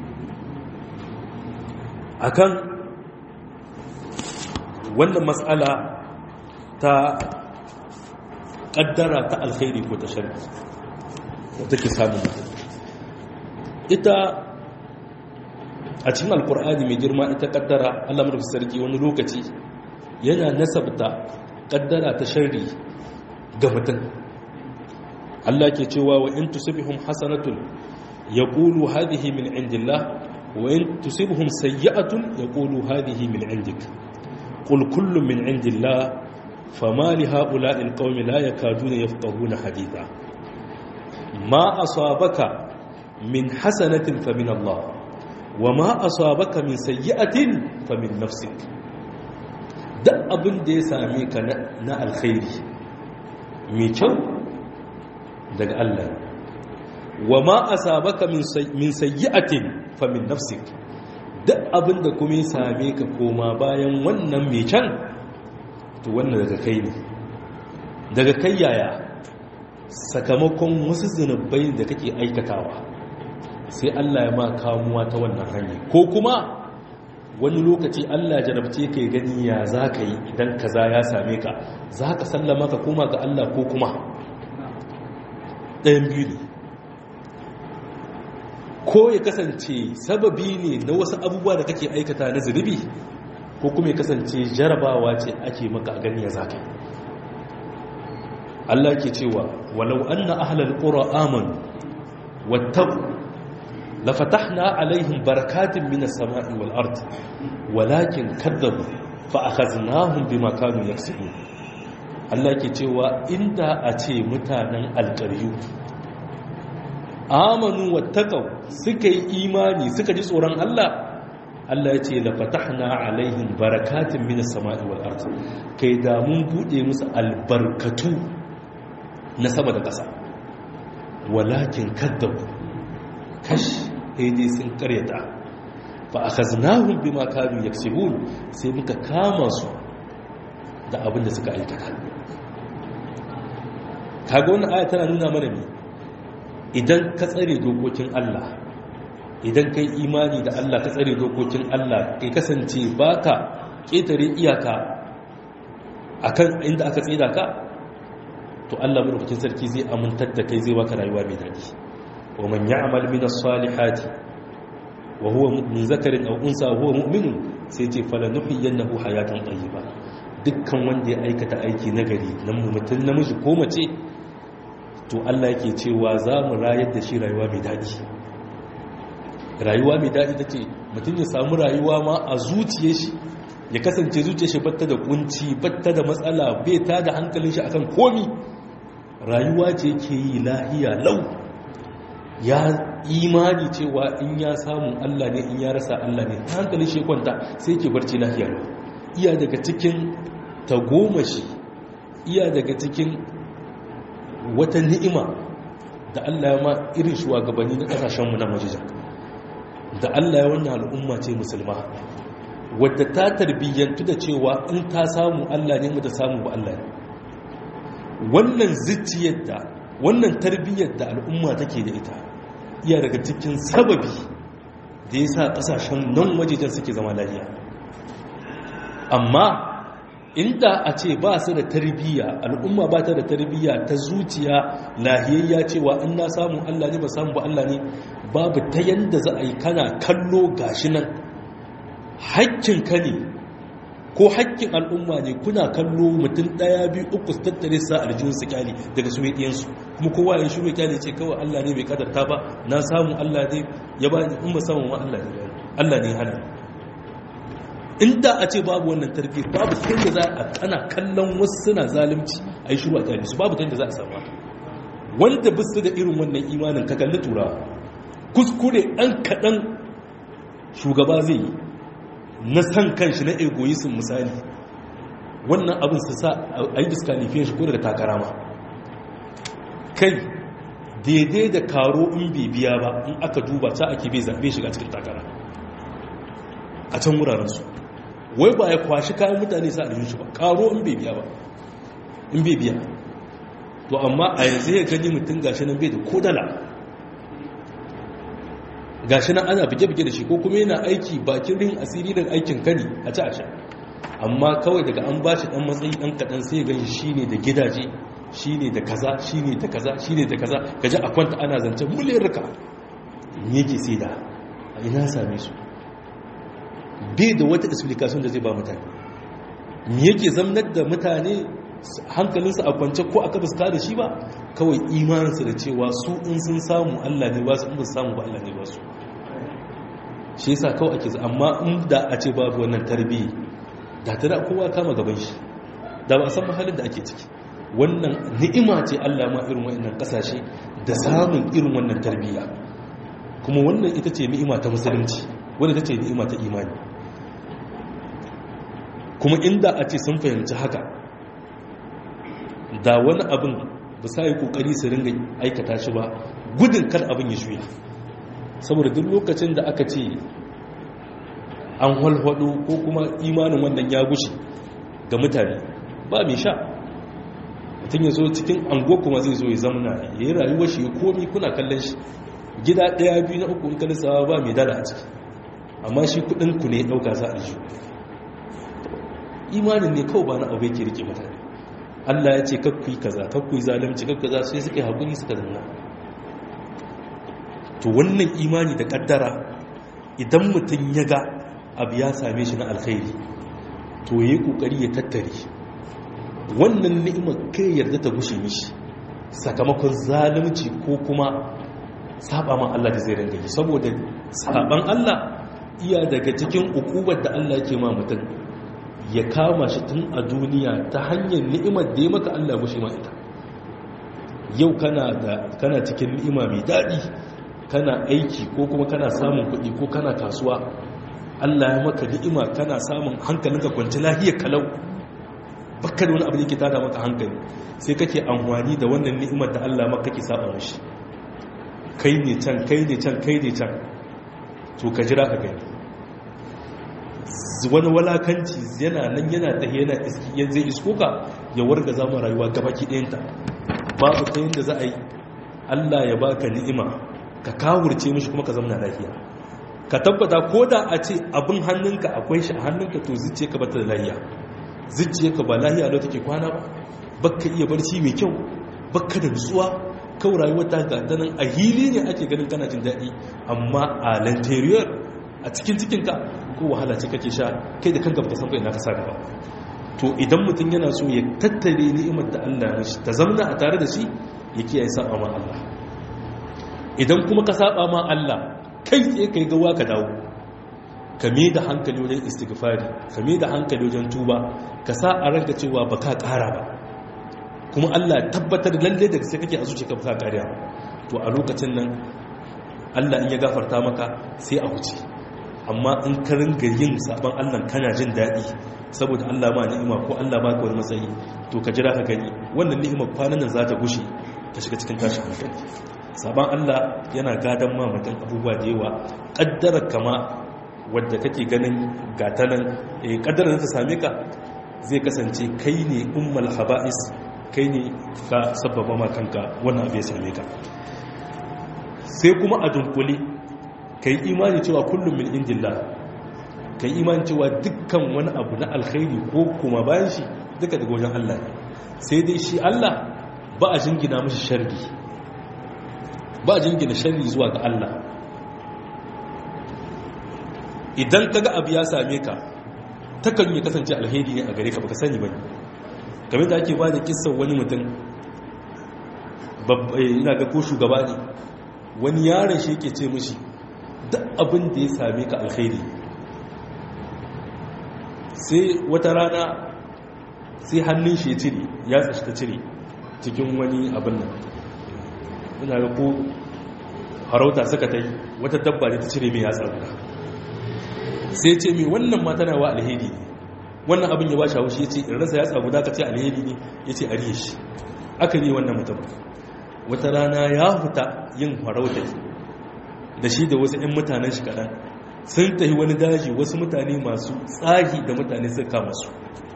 a kan wannan matsala ta ƙaddara ta alkhairi ko ta shari wata ke samun ita a cikin alkur'ani mai girma ita kaddara Allah mulki sarki wani lokaci yana nasabta kaddara ta sharri ga mutum Allah ke cewa wa in tusibhum hasanatun yaqulu hadhihi min indillah wa in tusibhum sayyi'atun yaqulu hadhihi min indik qul kullun min indillah fama li ha'ula'i alqawmi la yakaduna yafqahuna haditha ma asabaka min hasanatin fa min Allah wa ma asabaka min sayyi'atin fa min nafsik duk abin da ya same ka na alkhairi mai kyau daga Allah wa ma asabaka min sayyi'atin fa min nafsik duk abin da kuma ya same ka koma bayan wannan mai kyan to wannan daga kai ne daga kai yaya sakamakon wasu zunubai da kake aikatawa sai Allah ya ma kamuwa ta wannan hanyar ko kuma wani lokaci Allah jarabce ka gani ya za ka yi idan kaza ya same ka za ka sallama ka koma ga Allah ko kuma ɗayan biyu ne ko ya kasance sababi ne na wasu abubuwa da kake aikata na zunubi ko kuma ya kasance jarabawa ce ake maka a gani ya za ka yi Allah ke cewa walau anna ahlal qura amanu wattaqu لفتحنا عليهم بركات من السماء والأرض ولكن كذبوا فأخذناهم بما كانوا يكسبون Allah ke cewa inda a ce mutanen alƙaryu amanu wattaqaw suka yi imani suka ji tsoron Allah Allah ya ce la fatahna alaihim barakatin minas sama'i wal ard kai da mun bude musu albarkatu na sama da ƙasa walakin kaddabu kash dai sun karyata fa akhaznahum bima kanu yaksibun sai muka kama su da abin da suka aikata kaga wannan aya tana nuna mana ne idan ka tsare dokokin Allah idan kai imani da Allah ka tsare dokokin Allah kai kasance baka ketare iyaka akan inda aka tsira ka to Allah madaukakin sarki zai amintar da kai zai baka rayuwa mai daɗi ومن يعمل من الصالحات وهو من ذكر أو أنثى وهو مؤمن سيتي فلنحيينه حياة طيبة dukkan wanda ya aikata aiki nagari na mutum namiji ko mace to Allah yake cewa za mu rayar da shi rayuwa mai daɗi rayuwa mai daɗi take mutum ya samu rayuwa ma a zuciye shi ya kasance zuciya shi batta da kunci batta da matsala bai ta da hankalin shi akan komi rayuwa ce yake yi lahiya lau ya imani cewa in ya samu Allah ne in ya rasa Allah ne ta hankali shi kwanta sai ke barci lafiya iya daga cikin tagomashi iya daga cikin wata ni'ima da Allah ya ma irin shugabanni na kasashenmu na majijan da Allah ya wannan al'umma ce musulma wadda ta tarbiyyantu da cewa in ta samu Allah ne mu ta samu ba Allah ne wannan zuciyar da wannan tarbiyyar da al'umma take da ita iya daga cikin sababi da ya sa ƙasashen nan wajejen suke zama lafiya amma inda a ce ba su da tarbiyya al'umma ba ta da tarbiyya ta zuciya lahiyayya cewa in na samu Allah ne ba samu ba Allah ne babu ta yanda za a yi kana kallo gashi nan hakkinka ne ko hakkin al'umma ne kuna kallo mutum ɗaya biyu uku su tattare sa aljihun su kyale daga su ɗiyansu kuma kowa ya shiru kyale ce kawai Allah ne bai kadarta ba na samu Allah ne ya ba in ba samu ma Allah ne Allah ne hana inda a ce babu wannan tarbiyyar babu ta yadda za a ana kallon wasu suna zalunci a yi shuru a kyale su babu ta yadda za a samu wanda bisu da irin wannan imanin ka kalli turawa kuskure ɗan kaɗan shugaba zai yi na san kanshi na egoism misali wannan abin su sa a yi disqualifiyan shi ko daga takara ma kai daidai da karo in bibiya ba in aka duba ta ake bai zaɓe shiga cikin takara a can wurarensu wai ba ya kwashi kayan mutane sa a shi ba karo in bibiya ba in bibiya to amma a yanzu ya gani mutum gashi nan bai da kodala gashi nan ana bige-bige da shi ko kuma yana aiki bakin rin asiri da aikin kani a ci a sha amma kawai daga an ba shi dan matsayi dan kaɗan sai gani shi ne da gidaje shi ne da kaza shi ne da kaza shi ne da kaza gaji a kwanta ana zancen muliyar rika yake sai da a ina same su bai da wata explication da zai ba mutane me yake zamnar da mutane hankalinsu a kwance ko aka fuska da shi ba kawai imaninsu da cewa su in sun samu Allah ne ba su in ba su samu ba Allah ne ba su shi yasa kawai ake amma in da a ce babu wannan tarbiyya da ta da kowa kama gaban shi da ba a san mahalin da ake ciki wannan ni'ima ce Allah ma irin wannan kasashe da samun irin wannan tarbiyya kuma wannan ita ce ni'ima ta musulunci wanda ita ce ni'ima ta imani kuma inda a ce sun fahimci haka da wani abin ba sa yi kokari su ringa aikata shi ba gudun kar abin ya shuya saboda duk lokacin da aka ce an walwado ko kuma imanin wannan ya gushe ga mutane ba mai sha mutum ya zo cikin ango kuma zai zo ya zamana ya yi rayuwar shi ya komi kuna kallon shi gida ɗaya biyu na uku in kalisawa ba mai dala a ciki amma shi kudin ku ne ɗauka za a imanin ne kawai ba na abu yake rike mutane Allah ya ce kakkui kaza kakkui zalunci kakku za su yi suka yi haƙuri suka zanna to wannan imani da ƙaddara idan mutum ya ga abu ya same shi na alkhairi to ya yi ƙoƙari ya tattare wannan ni'imar kai yarda ta gushe mishi sakamakon zalunci ko kuma saba ma Allah da zai ringa yi saboda saban Allah iya daga cikin ukubar da Allah yake ma mutum ya kama shi tun a duniya ta hanyar ni'imar da ya maka Allah gushe ma ita yau kana da kana cikin ni'ima mai daɗi kana aiki ko kuma kana samun kuɗi ko kana kasuwa Allah ya maka ni'ima kana samun hankalinka kwanci lahiyar kalau baka da wani abu da yake tada maka hankali sai kake amfani da wannan ni'imar da Allah maka kake saba mishi kai ne can kai ne can kai ne can to ka jira ka gani wani walakanci yana nan yana ta yana iski yanzu zai isko ka ya warga zama rayuwa gabaki ɗayanta babu ta yadda za a yi Allah ya baka ni'ima ka kawurce mishi kuma ka zama lafiya ka tabbata ko da a ce abin hannunka akwai shi a hannunka to zuciya ka bata da lafiya zuciya ka ba lafiya da take kwana ba baka iya barci mai kyau baka da nutsuwa kawai rayuwar ta ga nan a hili ne ake ganin kana jin daɗi amma a lantariyar a cikin cikinka ko wahala ce kake sha kai da kanka baka san bai na ka sa gaba to idan mutum yana so ya tattare ni'imar da Allah ya ta zamna a tare da shi ya kiyaye saba ma Allah idan kuma ka saba ma Allah kai tsaye kai gawa ka dawo ka me da hankali wajen istighfari ka me da hankali wajen tuba ka sa a ranka cewa baka ƙara ba kuma Allah tabbatar lalle da sai kake a zuciyarka baka ƙariya to a lokacin nan Allah in ya gafarta maka sai a huce amma in ka ringa yin sabon Allah kana jin daɗi saboda Allah ma ni'ima ko Allah ba ka wani matsayi to ka jira ka gani wannan ni'ima kwanan nan za ta gushe ta shiga cikin tashin hankali sabon Allah yana gadon ma mutum abubuwa da yawa ƙaddarar kama wadda kake ganin gata nan eh ƙaddarar ta same ka zai kasance kai ne ummal haba'is kai ne ka sababa ma kanka wannan abu ya same ka sai kuma a dunkule ka yi imani cewa kullum min indillah ka yi imani cewa dukkan wani abu na alkhairi ko kuma bayan shi duka daga wajen Allah sai dai shi Allah ba a jingina mashi sharri ba a jingina sharri zuwa ga Allah idan ka ga abu ya same ka takan yi kasance alheri ne a gare ka baka sani ba ne game da ake ba da kisan wani mutum ina ga ko shugaba ne wani yaron shi yake ce mishi duk abin da ya same ka alkhairi sai wata rana sai hannun shi ya cire ya tsashi ta cire cikin wani abin nan ina ga ko harauta suka ta yi wata dabba ne ta cire mai yatsa guda sai ce mai wannan ma tana wa alheri ne wannan abin ya ba shi haushi ya ce in rasa yatsa guda ka ce alheri ne ya ce ariye shi aka yi wannan mutum wata rana ya huta yin harauta da shi da wasu 'yan mutanen shi kaɗan sun tafi wani daji wasu mutane masu tsahi da mutane suka kama su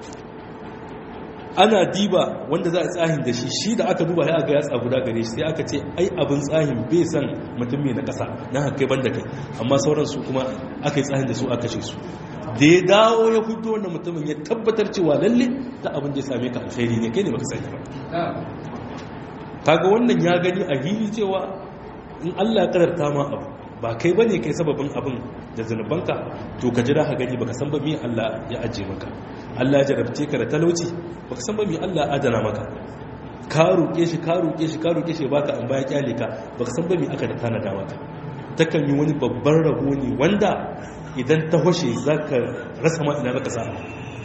ana diba wanda za a tsahin da shi shi da aka duba ya ga yatsa guda gare shi sai aka ce ai abin tsahin bai san mutum mai na ƙasa na hakai banda kai amma sauran su kuma aka yi tsahin da su aka ce su da ya dawo ya fito wannan mutumin ya tabbatar cewa lalle da abin da ya same ka alkhairi ne kai ne baka sani ba kaga wannan ya gani a hili cewa in Allah ya kararta ma abu ba kai bane kai sababin abin da zanubanka to ka jira ka gani baka san ba me Allah ya ajiye maka Allah ya jarabce ka da talauci baka san ba me Allah ya adana maka ka roke shi ka roke shi ka roke shi baka an baya kyale ka baka san ba me aka da tanada maka takan yi wani babban rabo ne wanda idan ta hoshe zaka rasa ma ina zaka samu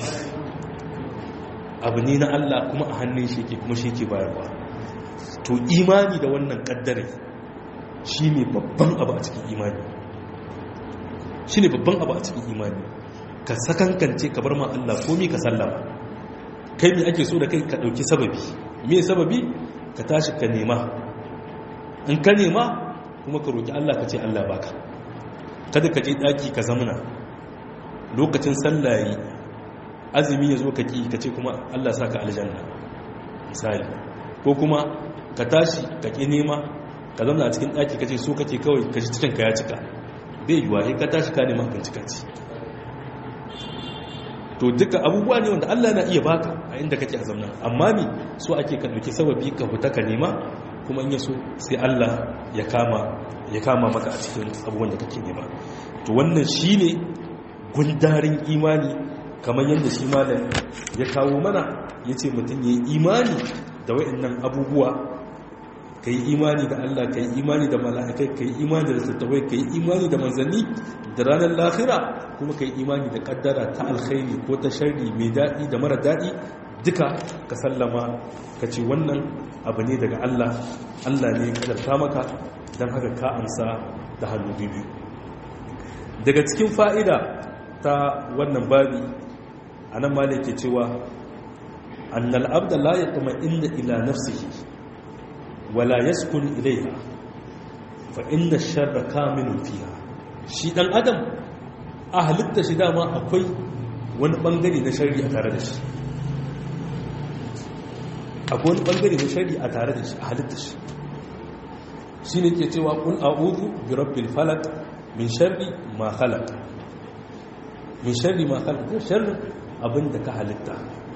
abu ne na Allah kuma a hannun shi ke kuma shi ke bayarwa to imani da wannan kaddare shi ne babban abu a cikin imani shi ne babban abu a cikin imani ka sakankance ka bar ma Allah komi ka sallama kai me ake so da kai ka ɗauki sababi me sababi ka tashi ka nema in ka nema kuma ka roƙi Allah ka ce Allah baka kada ka je ɗaki ka zamana lokacin sallaye azumi ya zo ka ƙi ka ce kuma Allah sa ka aljanna misali ko kuma ka tashi ka ƙi nema ka zama a cikin ɗaki ka ce so kake kawai ka ci cikinka ya cika bai yiwa ka tashi ka nema abinci ka ci to duka abubuwa ne wanda Allah na iya baka a inda kake a zamna amma mi so ake ka ɗauki sababi ka fita ka nema kuma in yaso sai Allah ya kama ya kama maka a cikin abubuwan da kake nema to wannan shine gundarin imani kamar yadda shi malam ya kawo mana yace mutum yayi imani da wayannan abubuwa ka yi imani da Allah ka yi imani da mala'ikai ka yi imani da tattawai ka yi imani da manzanni da ranar lahira kuma ka yi imani da kaddara ta alkhairi ko ta sharri mai daɗi da mara daɗi duka ka sallama ka ce wannan abu ne daga Allah Allah ne kadarta maka don haka ka amsa da hannu biyu daga cikin fa'ida ta wannan babi a nan ma ke cewa annal abda la ya kuma inda ila nafsihi wala yaskun ilaiha fa inda sharra kaminun fiha shi dan adam a halitta shi dama akwai wani bangare na shari a tare da shi akwai wani bangare na shari a tare da shi a halitta shi shi ne ke cewa kun a'udhu bi rabbil falaq min sharri ma khalaq min sharri ma khalaq da sharri abinda ka halitta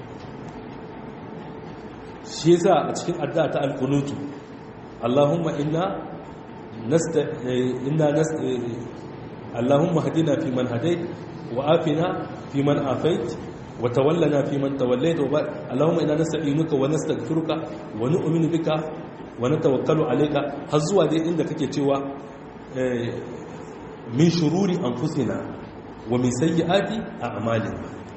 shi yasa a cikin addu'a ta alqunutu Allahumma inna nasta inna nas Allahumma hadina fi man hadayt wa afina fi man afait wa tawallana fi man tawallayt wa Allahumma inna nasta'inuka wa nastaghfiruka wa nu'minu bika wa natawakkalu alayka har zuwa dai inda kake cewa min shururi anfusina wa min sayyiati a'malina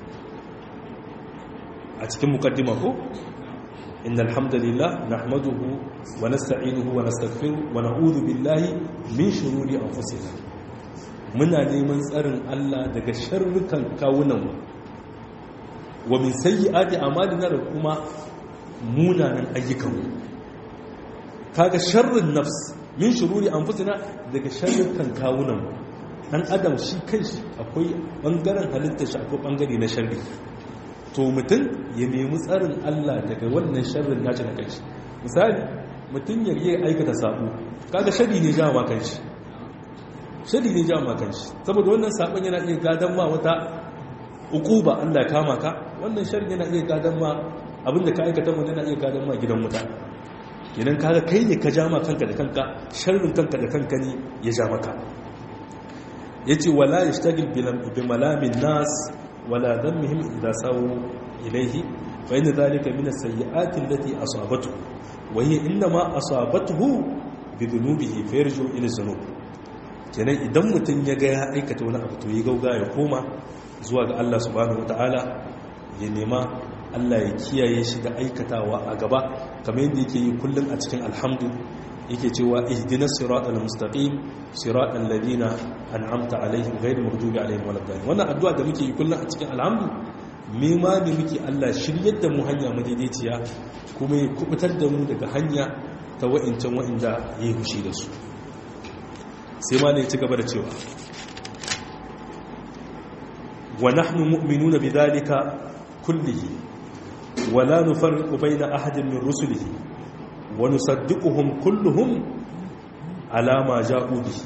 a cikin mukaddima ko إن الحمد لله نحمده ونستعينه ونستغفره ونعوذ بالله من شرور أنفسنا muna neman tsarin Allah daga sharrukan kawunanmu wa min sayyi'ati a'malina da kuma munanan ayyukanmu kaga sharrin nafs min shururi anfusina daga sharrukan kawunanmu dan adam shi kanshi akwai bangaren halittar shi akwai bangare na sharri to mutum ya nemi tsarin Allah daga wannan sharrin naci na kanshi misali mutum ya yi aikata sabo kaga shari ne jawa kanshi shari ne jawa kanshi saboda wannan sabon yana iya gadan ma wata ukuba Allah ya kama ka wannan shari yana iya gadan ma abinda ka aikata mu yana iya gadan ma gidan wuta idan kaga kai ne ka jama kanka da kanka sharrin kanka da kanka ne ya ja maka yace wala yashtagil bi malamin nas ولا ذمهم إذا ساووا إليه فإن ذلك من السيئات التي أصابته وهي إنما أصابته بذنوبه فيرجع إلى الذنوب kenan idan mutum ya ga ya aikata wani abu to ya gauga ya koma zuwa ga Allah subhanahu wataala ya nema Allah ya kiyaye shi da aikatawa a gaba kamar yadda yake yi kullum a cikin alhamdu yake cewa ihdinas siratal mustaqim siratal ladina an'amta alaihim ghayril maghdubi alaihim waladdallin wannan addu'a da muke yi kullum a cikin alhamdu me ma ne muke Allah shiryar da mu hanya madaidaiciya kuma ya kubutar da mu daga hanya ta wa'incan wa'inda ya yi hushi da su sai ma ne ci gaba da cewa wa nahnu mu'minuna bidhalika kullihi wa la nufarriqu bayna ahadin min rusulihi wa nusaddiquhum kulluhum ala ma ja'u bihi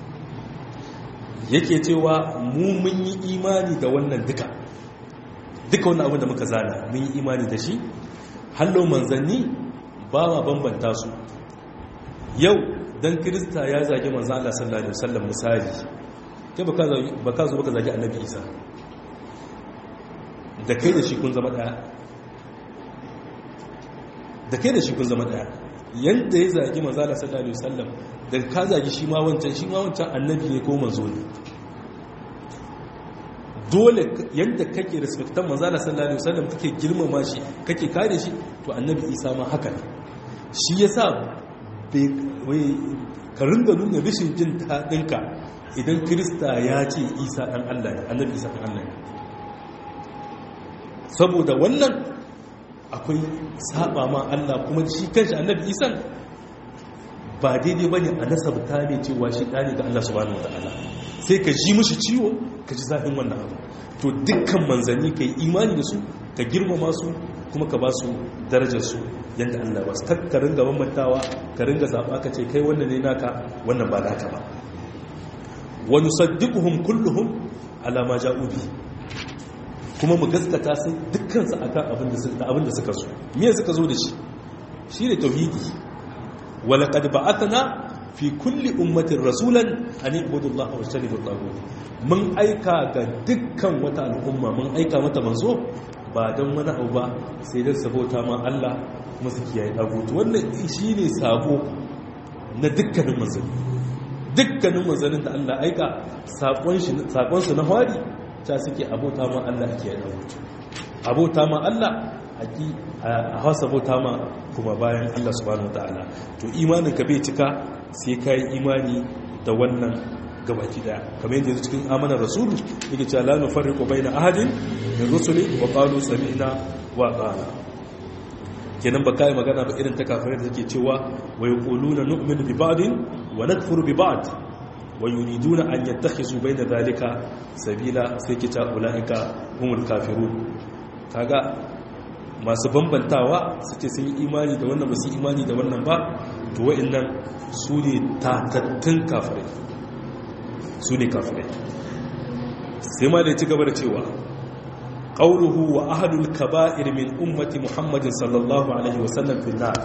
yake cewa mu mun yi imani da wannan duka duka wannan abin da muka zana mun yi imani da shi hallo manzanni ba ma bambanta su yau dan kirista ya zagi manzo Allah sallallahu alaihi wasallam misali kai baka baka zo baka zagi annabi Isa da kai da shi kun zama daya da kai da shi kun zama daya yanda ya zagi manzo Allah sallallahu alaihi wasallam da ka zagi shi ma wancan shi ma wancan annabi ne ko manzo ne dole yadda kake respectan manzala sallallahu alaihi wasallam kake girmama shi kake kare shi to annabi isa ma haka ne shi yasa bai ka ringa nuna rashin jin daɗinka idan kirista ya ce isa ɗan allah ne annabi isa ɗan allah ne saboda wannan akwai saba ma allah kuma shi kanshi annabi isan ba daidai ba ne a nasabta ne cewa shi ɗani ga allah subhanahu wa ta'ala sai ka ji mushi ciwo ka ji zafin wannan abu to dukkan manzanni ka yi imani da su ka girmama su kuma ka ba su darajarsu yadda allah ba su ka ringa bambantawa ka ringa zaɓa ka ce kai wannan ne naka wannan ba naka ba wani saddiƙuhun kulluhun alama ja'ubi kuma mu gaskata su dukkansu akan abin da suka zo miya suka zo da shi shi ne tauhidi walaƙad ba'athana fi kulli ummatin rasulan an ibudu Allah wa shanibu tagut mun aika ga dukkan wata al'umma mun aika mata manzo ba don wani abu ba sai dan sabota ma Allah kuma su kiyaye tagut wannan shine sabo na dukkanin manzanni dukkanin manzannin da Allah aika sakon shi sakon su na hawari ta suke abota ma Allah kiyaye tagut abota ma Allah a hausa bauta ma kuma bayan Allah subhanahu ta'ala to imanin ka bai cika sai ka yi imani da wannan gabaki daya kamar yadda cikin amanar rasulu yake cewa la nufarriqu baina ahadin min rusuli wa qalu sami'na wa ata'na kenan ba kai magana ba irin ta kafirai da take cewa wa yaquluna nu'minu bi ba'din wa nakfuru bi ba'd wa yuriduna an yattakhizu baina dhalika sabila sai kita ulaika humul kafirun kaga masu bambantawa su ce sun yi imani da wannan ba su imani da wannan ba to wa'annan su ne tatattun kafirai su ne kafirai sai ma da ci gaba da cewa ƙauruhu wa ahadul kaba'ir min ummati muhammadin sallallahu alaihi wasallam fil nar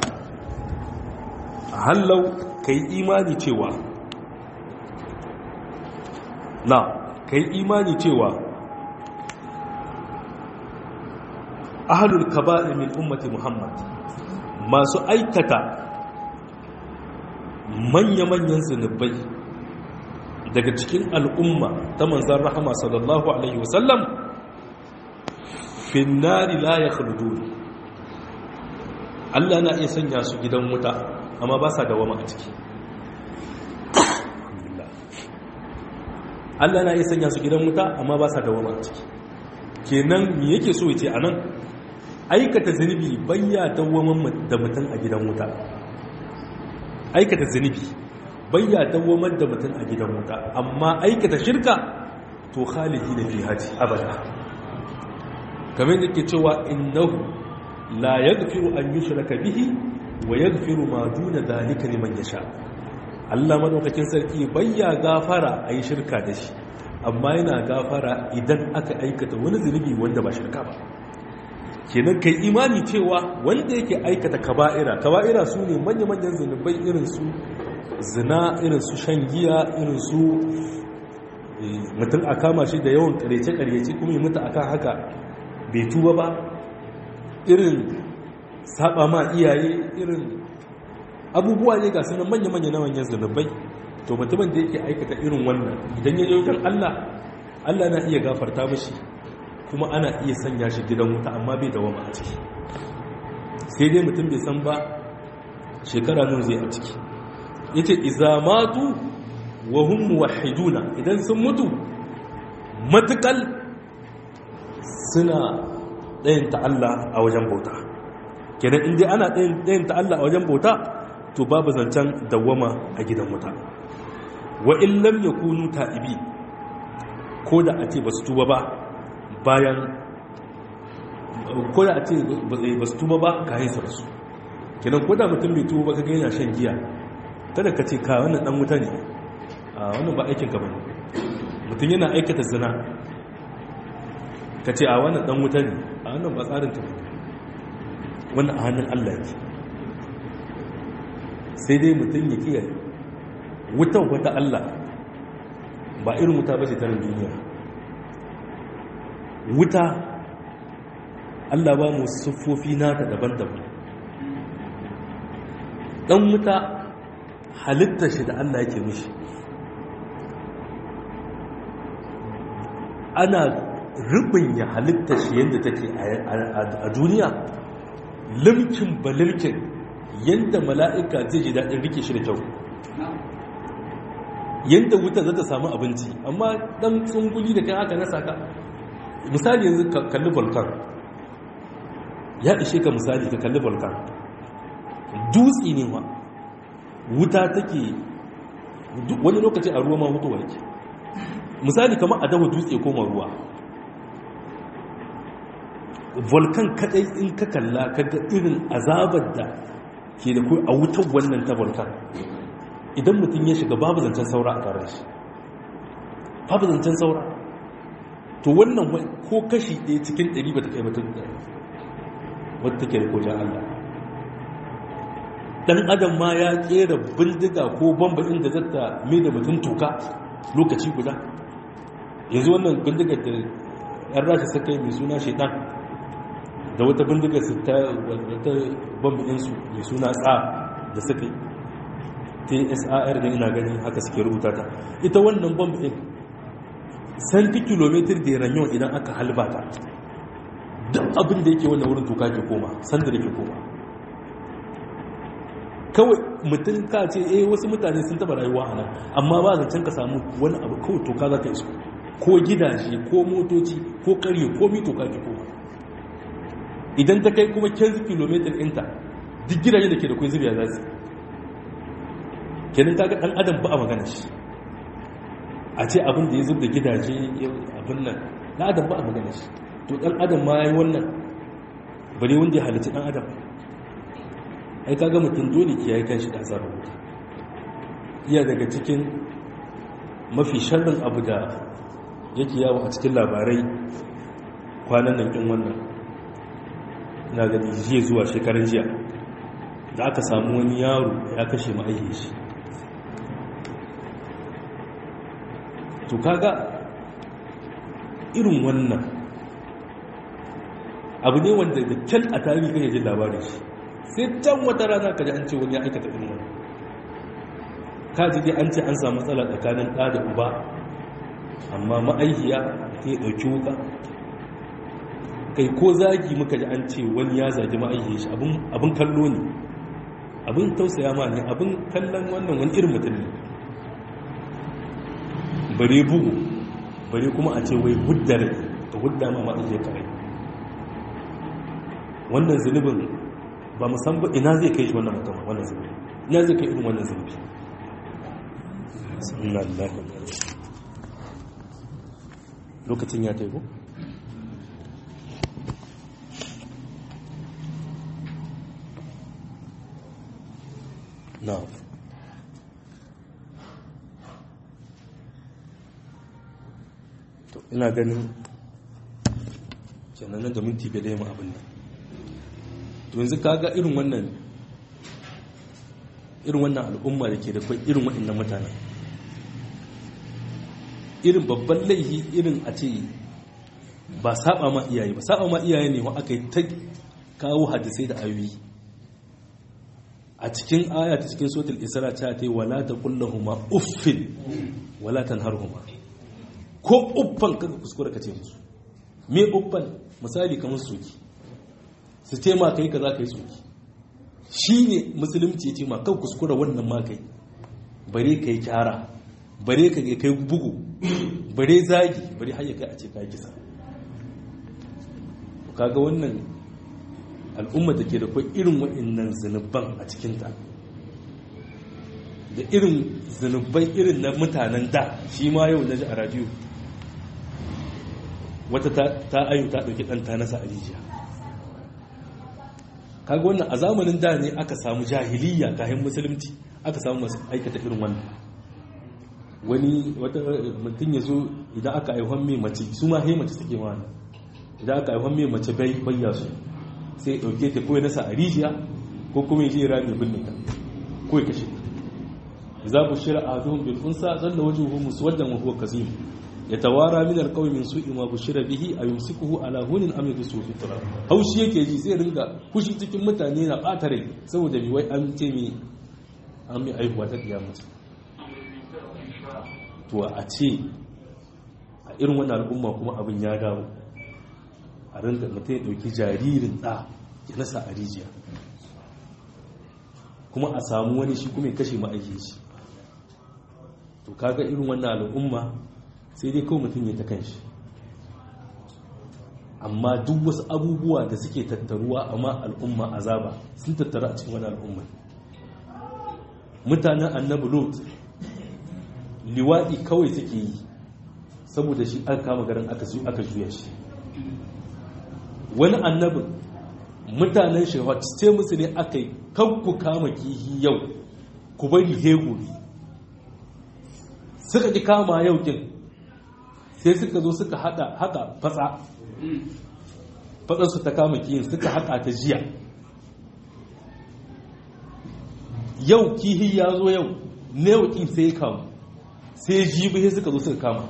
hallau kai imani cewa na kai imani cewa ahalul kaba'ir min ummati muhammad masu aikata manya-manyan zunubai daga cikin al'umma ta manzan rahama sallallahu alaihi wasallam finnari la ya Allah na iya sanya su gidan wuta amma ba sa dawama a ciki Allah na iya sanya su gidan wuta amma ba sa dawama a ciki kenan me yake so ya ce anan aikata zunubi bayya dawwamar da mutum a gidan wuta aikata zunubi bayya dawwamar da mutum a gidan wuta amma aikata shirka to khalidi da fi haji abada kamar da ke cewa innahu la yaghfiru an yushraka bihi wa yaghfiru ma duna dhalika liman yasha Allah madaukakin sarki bayya gafara ayi shirka da shi amma yana gafara idan aka aikata wani zunubi wanda ba shirka ba kenan kai imani cewa wanda yake aikata kaba'ira kaba'ira su ne manya-manyan zunubai irin su zina irin su shan giya irin su mutum a kama shi da yawan karece-karece kuma yi mutu akan haka bai tuba ba irin saba ma iyaye irin abubuwa ne ga sunan manya-manya na manyan zunubai to mutumin da yake aikata irin wannan idan ya wajen Allah Allah na iya gafarta mashi kuma ana iya sanya shi gidan wuta amma bai dawama a ciki sai dai mutum bai san ba shekara nan zai a ciki yace iza matu wa hum muwahhiduna idan sun mutu matukal suna ɗayan ta Allah a wajen bauta kenan inda ana ɗayan ta Allah a wajen bauta to babu zancen dawama a gidan wuta wa in lam yakunu ta'ibi ko da a ce ba su tuba ba bayan ko da a ce ba su tuba ba ka haisa su kenan ko da mutum bai tuba ba ka gaina shan giya kada ka ce ka wannan dan wuta ne a wannan ba aikin ka bane mutum yana aikata zina ka ce a wannan dan wuta ne a wannan ba tsarin ka bane wannan a hannun Allah ne sai dai mutum ya kiyaye wutan wata Allah ba irin wuta ba ce ta duniya wuta Allah ba mu siffofi nata daban-daban dan wuta halitta shi da Allah yake mishi ana ya halitta shi yadda take a duniya limkin ba limkin yadda mala'ika zai ji daɗin rike shi da kyau yadda wuta za ta samu abinci amma ɗan tsunguli da kan haka na saka misali yanzu ka kalli volcan ya ishe ka misali ka kalli volcan dutse ne ma wuta take wani lokaci a ruwa ma mutuwa yake misali kamar a dawa dutse koma ruwa volcan kadai in ka kalla kaga irin azabar da ke da kai a wutar wannan ta volcan idan mutum ya shiga babu zancen saura a tare shi babu zancen saura to wannan ko kashi ɗaya cikin ɗari ba ta kai mutum da wadda take da kojan Allah dan adam ma ya kera bindiga ko bamba inda zata mai da mutum toka lokaci guda yanzu wannan bindigar da yan rashi suka yi mai suna shaitan da wata bindigar su ta wata bamba ɗinsu mai suna tsa da suka yi tsar da ina gani haka suke rubuta ta ita wannan bamba ɗin santi kilomitar da ranyon idan aka halbata duk abin da yake wannan wurin toka ke koma sanda da ke koma kawai mutum ka ce eh wasu mutane sun taba rayuwa a nan amma ba zancen ka samu wani abu kawai toka za ka iso ko gidaje ko motoci ko karye ko mi toka ke koma idan ta kai kuma 15 km ɗinta duk gidaje da ke da kai zuriya za su kenan kaga ɗan adam ba a magana shi a ce abin da ya zub da gidaje abin nan ɗan adam ba a magana shi to ɗan adam ma ya yi wannan bari wanda ya halitta ɗan adam ai kaga mutum dole ki yayi kanshi da azabar wuta iya daga cikin mafi sharrin abu da yake yawo a cikin labarai kwanan nan ɗin wannan na gani jiya zuwa shekarun jiya da aka samu wani yaro ya kashe ma'aikin shi to kaga irin wannan abu ne wanda da kyan a tarihi kan yajin labarin shi sai can wata rana ka ji an ce wani ya aikata irin wani ka ji dai an ce an samu matsala tsakanin ɗa da uba amma ma'aikiya ta yi ɗauki wuka kai ko zagi muka ji an ce wani ya zagi ma'aikiya shi abin kallo ne abin tausaya ma ne abin kallon wannan wani irin mutum ne bare bugu bare kuma a ce wai huddare ka hudda ma ma'aikiya kare wannan zunubin ba mu san ba ina zai kai shi wannan mutum wannan zunubi ina zai kai irin wannan zunubi inna lillahi wa inna lokacin ya taiko na'am to ina ganin kenan da minti bai da yamma abin nan to yanzu kaga irin wannan irin wannan al'umma da ke da kwai irin waɗannan mutane irin babban laihi irin a ce ba saba ma iyaye ba saba ma iyaye ne wa aka yi ta kawo hadisai da ayoyi a cikin aya ta cikin sotul isra ta ta yi wala ta kullahuma uffin wala tanharhuma ko ko uffan kaga kuskure ka ce musu me uffan misali kamar soki su ce ma kai kaza kai soki shi ne musulunci ya ce ma kan kuskure wannan ma kai bare kai kyara bare ka kai bugu bare zagi bare har ya kai a ce kai kisa kaga wannan al'umma da ke da kwai irin waɗannan zunuban a cikinta da irin zunubai irin na mutanen da shi ma yau na ji a radiyo wata ta ayu ta ɗauki ɗanta nasa a rijiya kaga wannan a zamanin da ne aka samu jahiliya kayan musulunci aka samu masu aikata irin wannan wani wata mutum ya zo idan aka aihon mai mace su ma hai mace suke mana idan aka aihon mai mace bai bayya su sai ɗauke ta ko ya nasa a rijiya ko kuma ya je rami binne ka ko ya kashe za ku shira a zuhun bil unsa zalla wajuhu muswaddan wa huwa kazim yatawara min alqawmi min su'i ma bushira bihi ayumsikuhu ala hunin am yadsuhu fi turab haushi yake ji sai ringa kushi cikin mutane na bata rai saboda bi wai an ce mi an mi aihuwa ta kiyama to a ce a irin wannan al'umma kuma abin ya dawo a ringa mutum ya dauki jaririn da ya nasa a rijiya kuma a samu wani shi kuma ya kashe ma'aikin shi to kaga irin wannan al'umma sai dai kawai mutum ya ta kanshi amma duk wasu abubuwa da suke tattaruwa amma al'umma azaba sun tattaru a cikin wani al'umma mutanen annabi lot liwaɗi kawai suke yi saboda shi an kama garin aka juya shi wani annabin mutanen shehwat ce musu ne aka yi kan ku kama kihi yau ku bari heguri suka ji kama yau kin sai suka zo suka haka haka fatsa fatsarsu ta kama kihin suka haka ta jiya yau kihi ya zo yau ne yau kin sai kamu sai jibi sai suka zo suka kama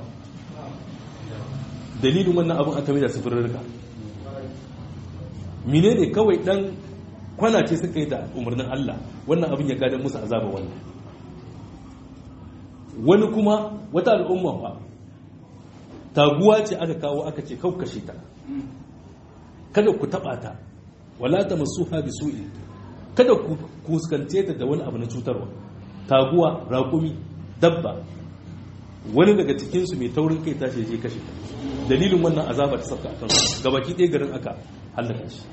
dalilin wannan abin aka mai da sufurarka mine ne kawai dan kwana ce suka yi da umarnin Allah wannan abin ya gadon musu azaba wannan wani kuma wata al'umma ba taguwa ce aka kawo aka ce kaukashe ta kada ku taba ta wala ta masu habi su'i kada ku kuskance ta da wani abu na cutarwa taguwa raƙumi dabba wani daga cikinsu mai taurin kai tashi je kashe dalilin wannan azaba ta sabta a kansu gabaki ɗaya garin aka hallaka shi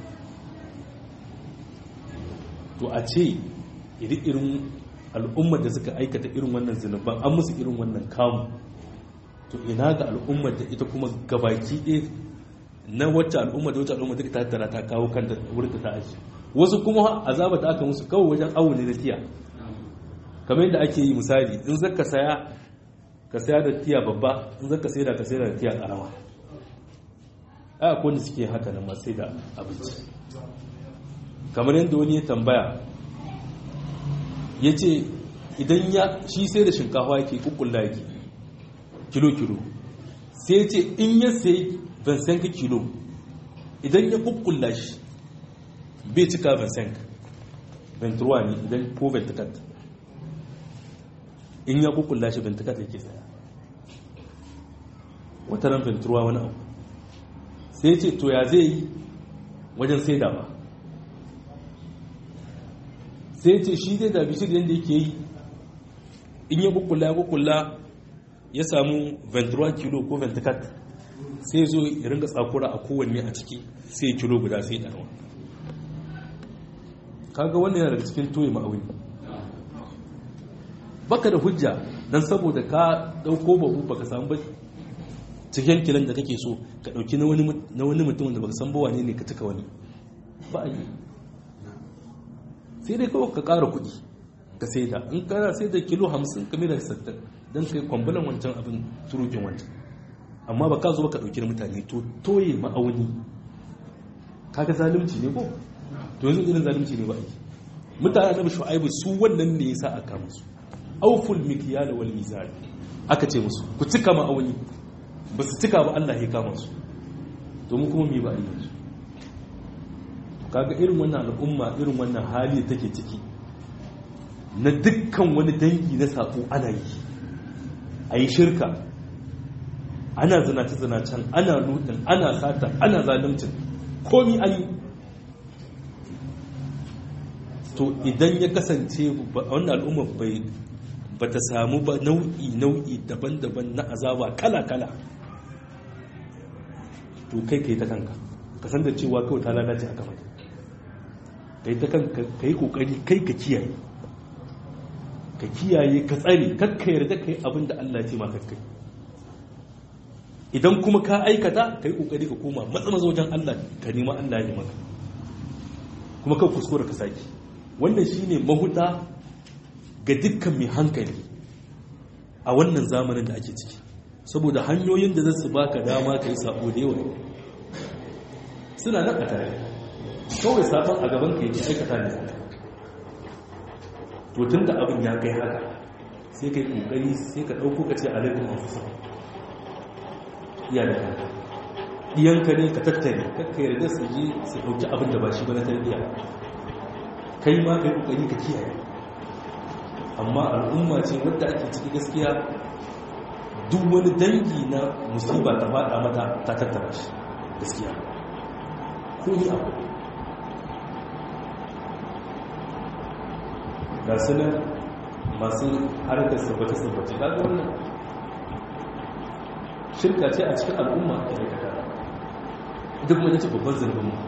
to a ce irin al'ummar da suka aikata irin wannan zunuban an musu irin wannan kamu to ina ga al'ummar da ita kuma gabaki ɗaya na wacce al'ummar da wacce al'ummar duka ta tattara ta kawo kanta wurin ta aji wasu kuma azaba ta aka musu kawai wajen awo ne da tiya kamar yadda ake yi misali in zaka saya ka saya da tiya babba in zaka sai da ka sai da tiya karama ai akwai wanda suke haka nan masu sai da abinci kamar yadda wani ya tambaya ya ce idan ya shi sai da shinkafa yake kukulla yake kilo-kilo sai ya ce in ya sai vansenka kilo idan ya kukulla shi bai cika vansenka venturwa ne idan ko ventikat in ya kukulla shi ventikat yake saya wata ran venturwa wani abu sai ce to ya zai yi wajen sai da ba sai ce shi zai dabi shi yadda yake yi in ya kukula ya kukula ya samu 21 kilo ko 24 sai zo ya ringa tsakura a kowanne a ciki sai kilo guda sai ɗarwa kaga wannan yana daga cikin toye ma'auni baka da hujja don saboda ka ɗauko babu baka samu ba cikin kilan da kake so ka ɗauki na wani mutum da baka san bawa ne ne ka cika wani ba a yi sai dai kawai ka ƙara kuɗi ka sai da in kana sai da kilo hamsin ka mera sattar don kai kwambulan wancan abin turukin wancan amma ba ka zo ka ɗauki na mutane to toye ma'auni kaga zalunci ne ko to yanzu irin zalunci ne ba a yi mutane na shu'aibu su wannan ne yasa aka musu auful mikyala wal mizan aka ce musu ku cika ma'auni ba su cika ba Allah ya kama su domin kuma mi ba a yi yanzu kaga irin wannan al'umma irin wannan hali take ciki na dukkan wani dangi na sako ana yi a yi shirka ana zinace-zinacen ana lutin ana sata ana zalimcin komi an yi to idan ya kasance wannan al'umma bai ba ta samu ba nau'i nau'i daban-daban na azaba kala-kala to kai kai ta kanka ka san da cewa kawai ta lalace a gaba kai ta kanka ka yi kokari kai ka kiyaye ka kiyaye ka tsare kakka yarda kai abin da Allah ce maka kai idan kuma ka aikata ka yi kokari ka koma matsamaza wajen Allah ka nema Allah ya maka kuma kan kuskura ka saki wannan shine mahuta ga dukkan mai hankali a wannan zamanin da ake ciki saboda hanyoyin da zasu baka dama ka yi sabo da yawa suna nan a tare kawai sabon a gaban ka yake aikata ne to tun da abin ya kai haka sai kai kokari sai ka ɗauko ka ce alaikun mafusa iya da kanka ɗiyanka ne ka tattare kakka yarda su je su ɗauki abin da ba shi ba na tarbiyya kai ma kai kokari ka kiyaye amma al'umma ce wadda ake ciki gaskiya duk wani dangi na musiba ta faɗa mata ta tattara shi gaskiya ko ni abu ga su nan masu harkar sabbace-sabbace ga wannan shirka ce a cikin al'umma a aikata duk wani ce babban zarbin mu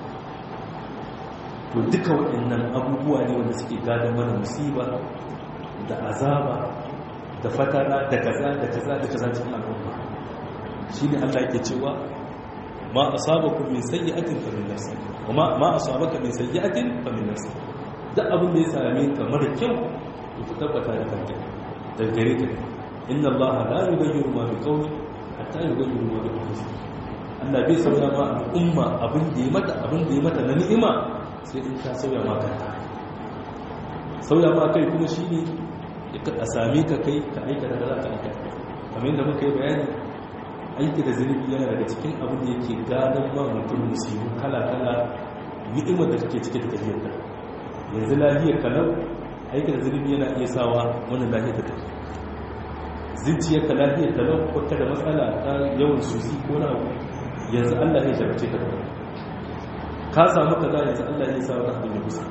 to duka waɗannan abubuwa ne wanda suke gadon mana musiba da azaba da fatara da kaza da kaza da kaza cikin al'umma shi ne allah ke cewa ma asabakum min sayyi'atin fa min nafsi wa ma ma asabaka min sayyi'atin fa min nafsi duk abin da ya same ka mara kyau to ku tabbata da kanka daga gare ka inna allaha la yughayyiru ma biqawmin hatta yughayyiru ma bi anfusihim Allah bai sauya ma al'umma abin da ya mata abin da ya mata na ni'ima sai in ta sauya ma kanta sauya ma kai kuma shine a same ka kai ka aikata da za ka aikata kamar yadda muka yi bayani aiki da zunubi yana daga cikin abin da yake gadon ma mutum musibu kala-kala ni'imar da take cike da tafiyar ka yanzu lahiyar kalau aiki da zunubi yana iya sawa wannan lahiyar ta tafi zuciyar ka lahiyar kalau ko da matsala ta yawan susi ko na abu yanzu allah ya jarabce ka da ka samu kaza yanzu allah ya sa wani abin ya kusa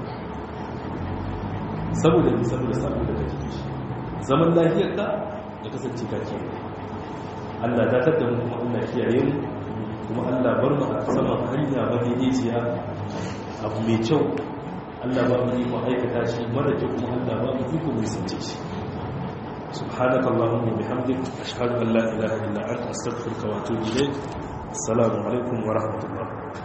saboda ne saboda saboda ka jiki shi zaman lahiyar ka ya kasance ka kiyaye Allah datar da mu kuma Allah kiyaye mu kuma Allah bar mu a saman hanya madaidaiciya abu mai kyau Allah ba mu iko aikata shi mara kyau kuma Allah ba mu iko mu sance shi سبحانك اللهم وبحمدك أشهد أن لا إله إلا أنت أستغفرك وأتوب إليك السلام عليكم ورحمة الله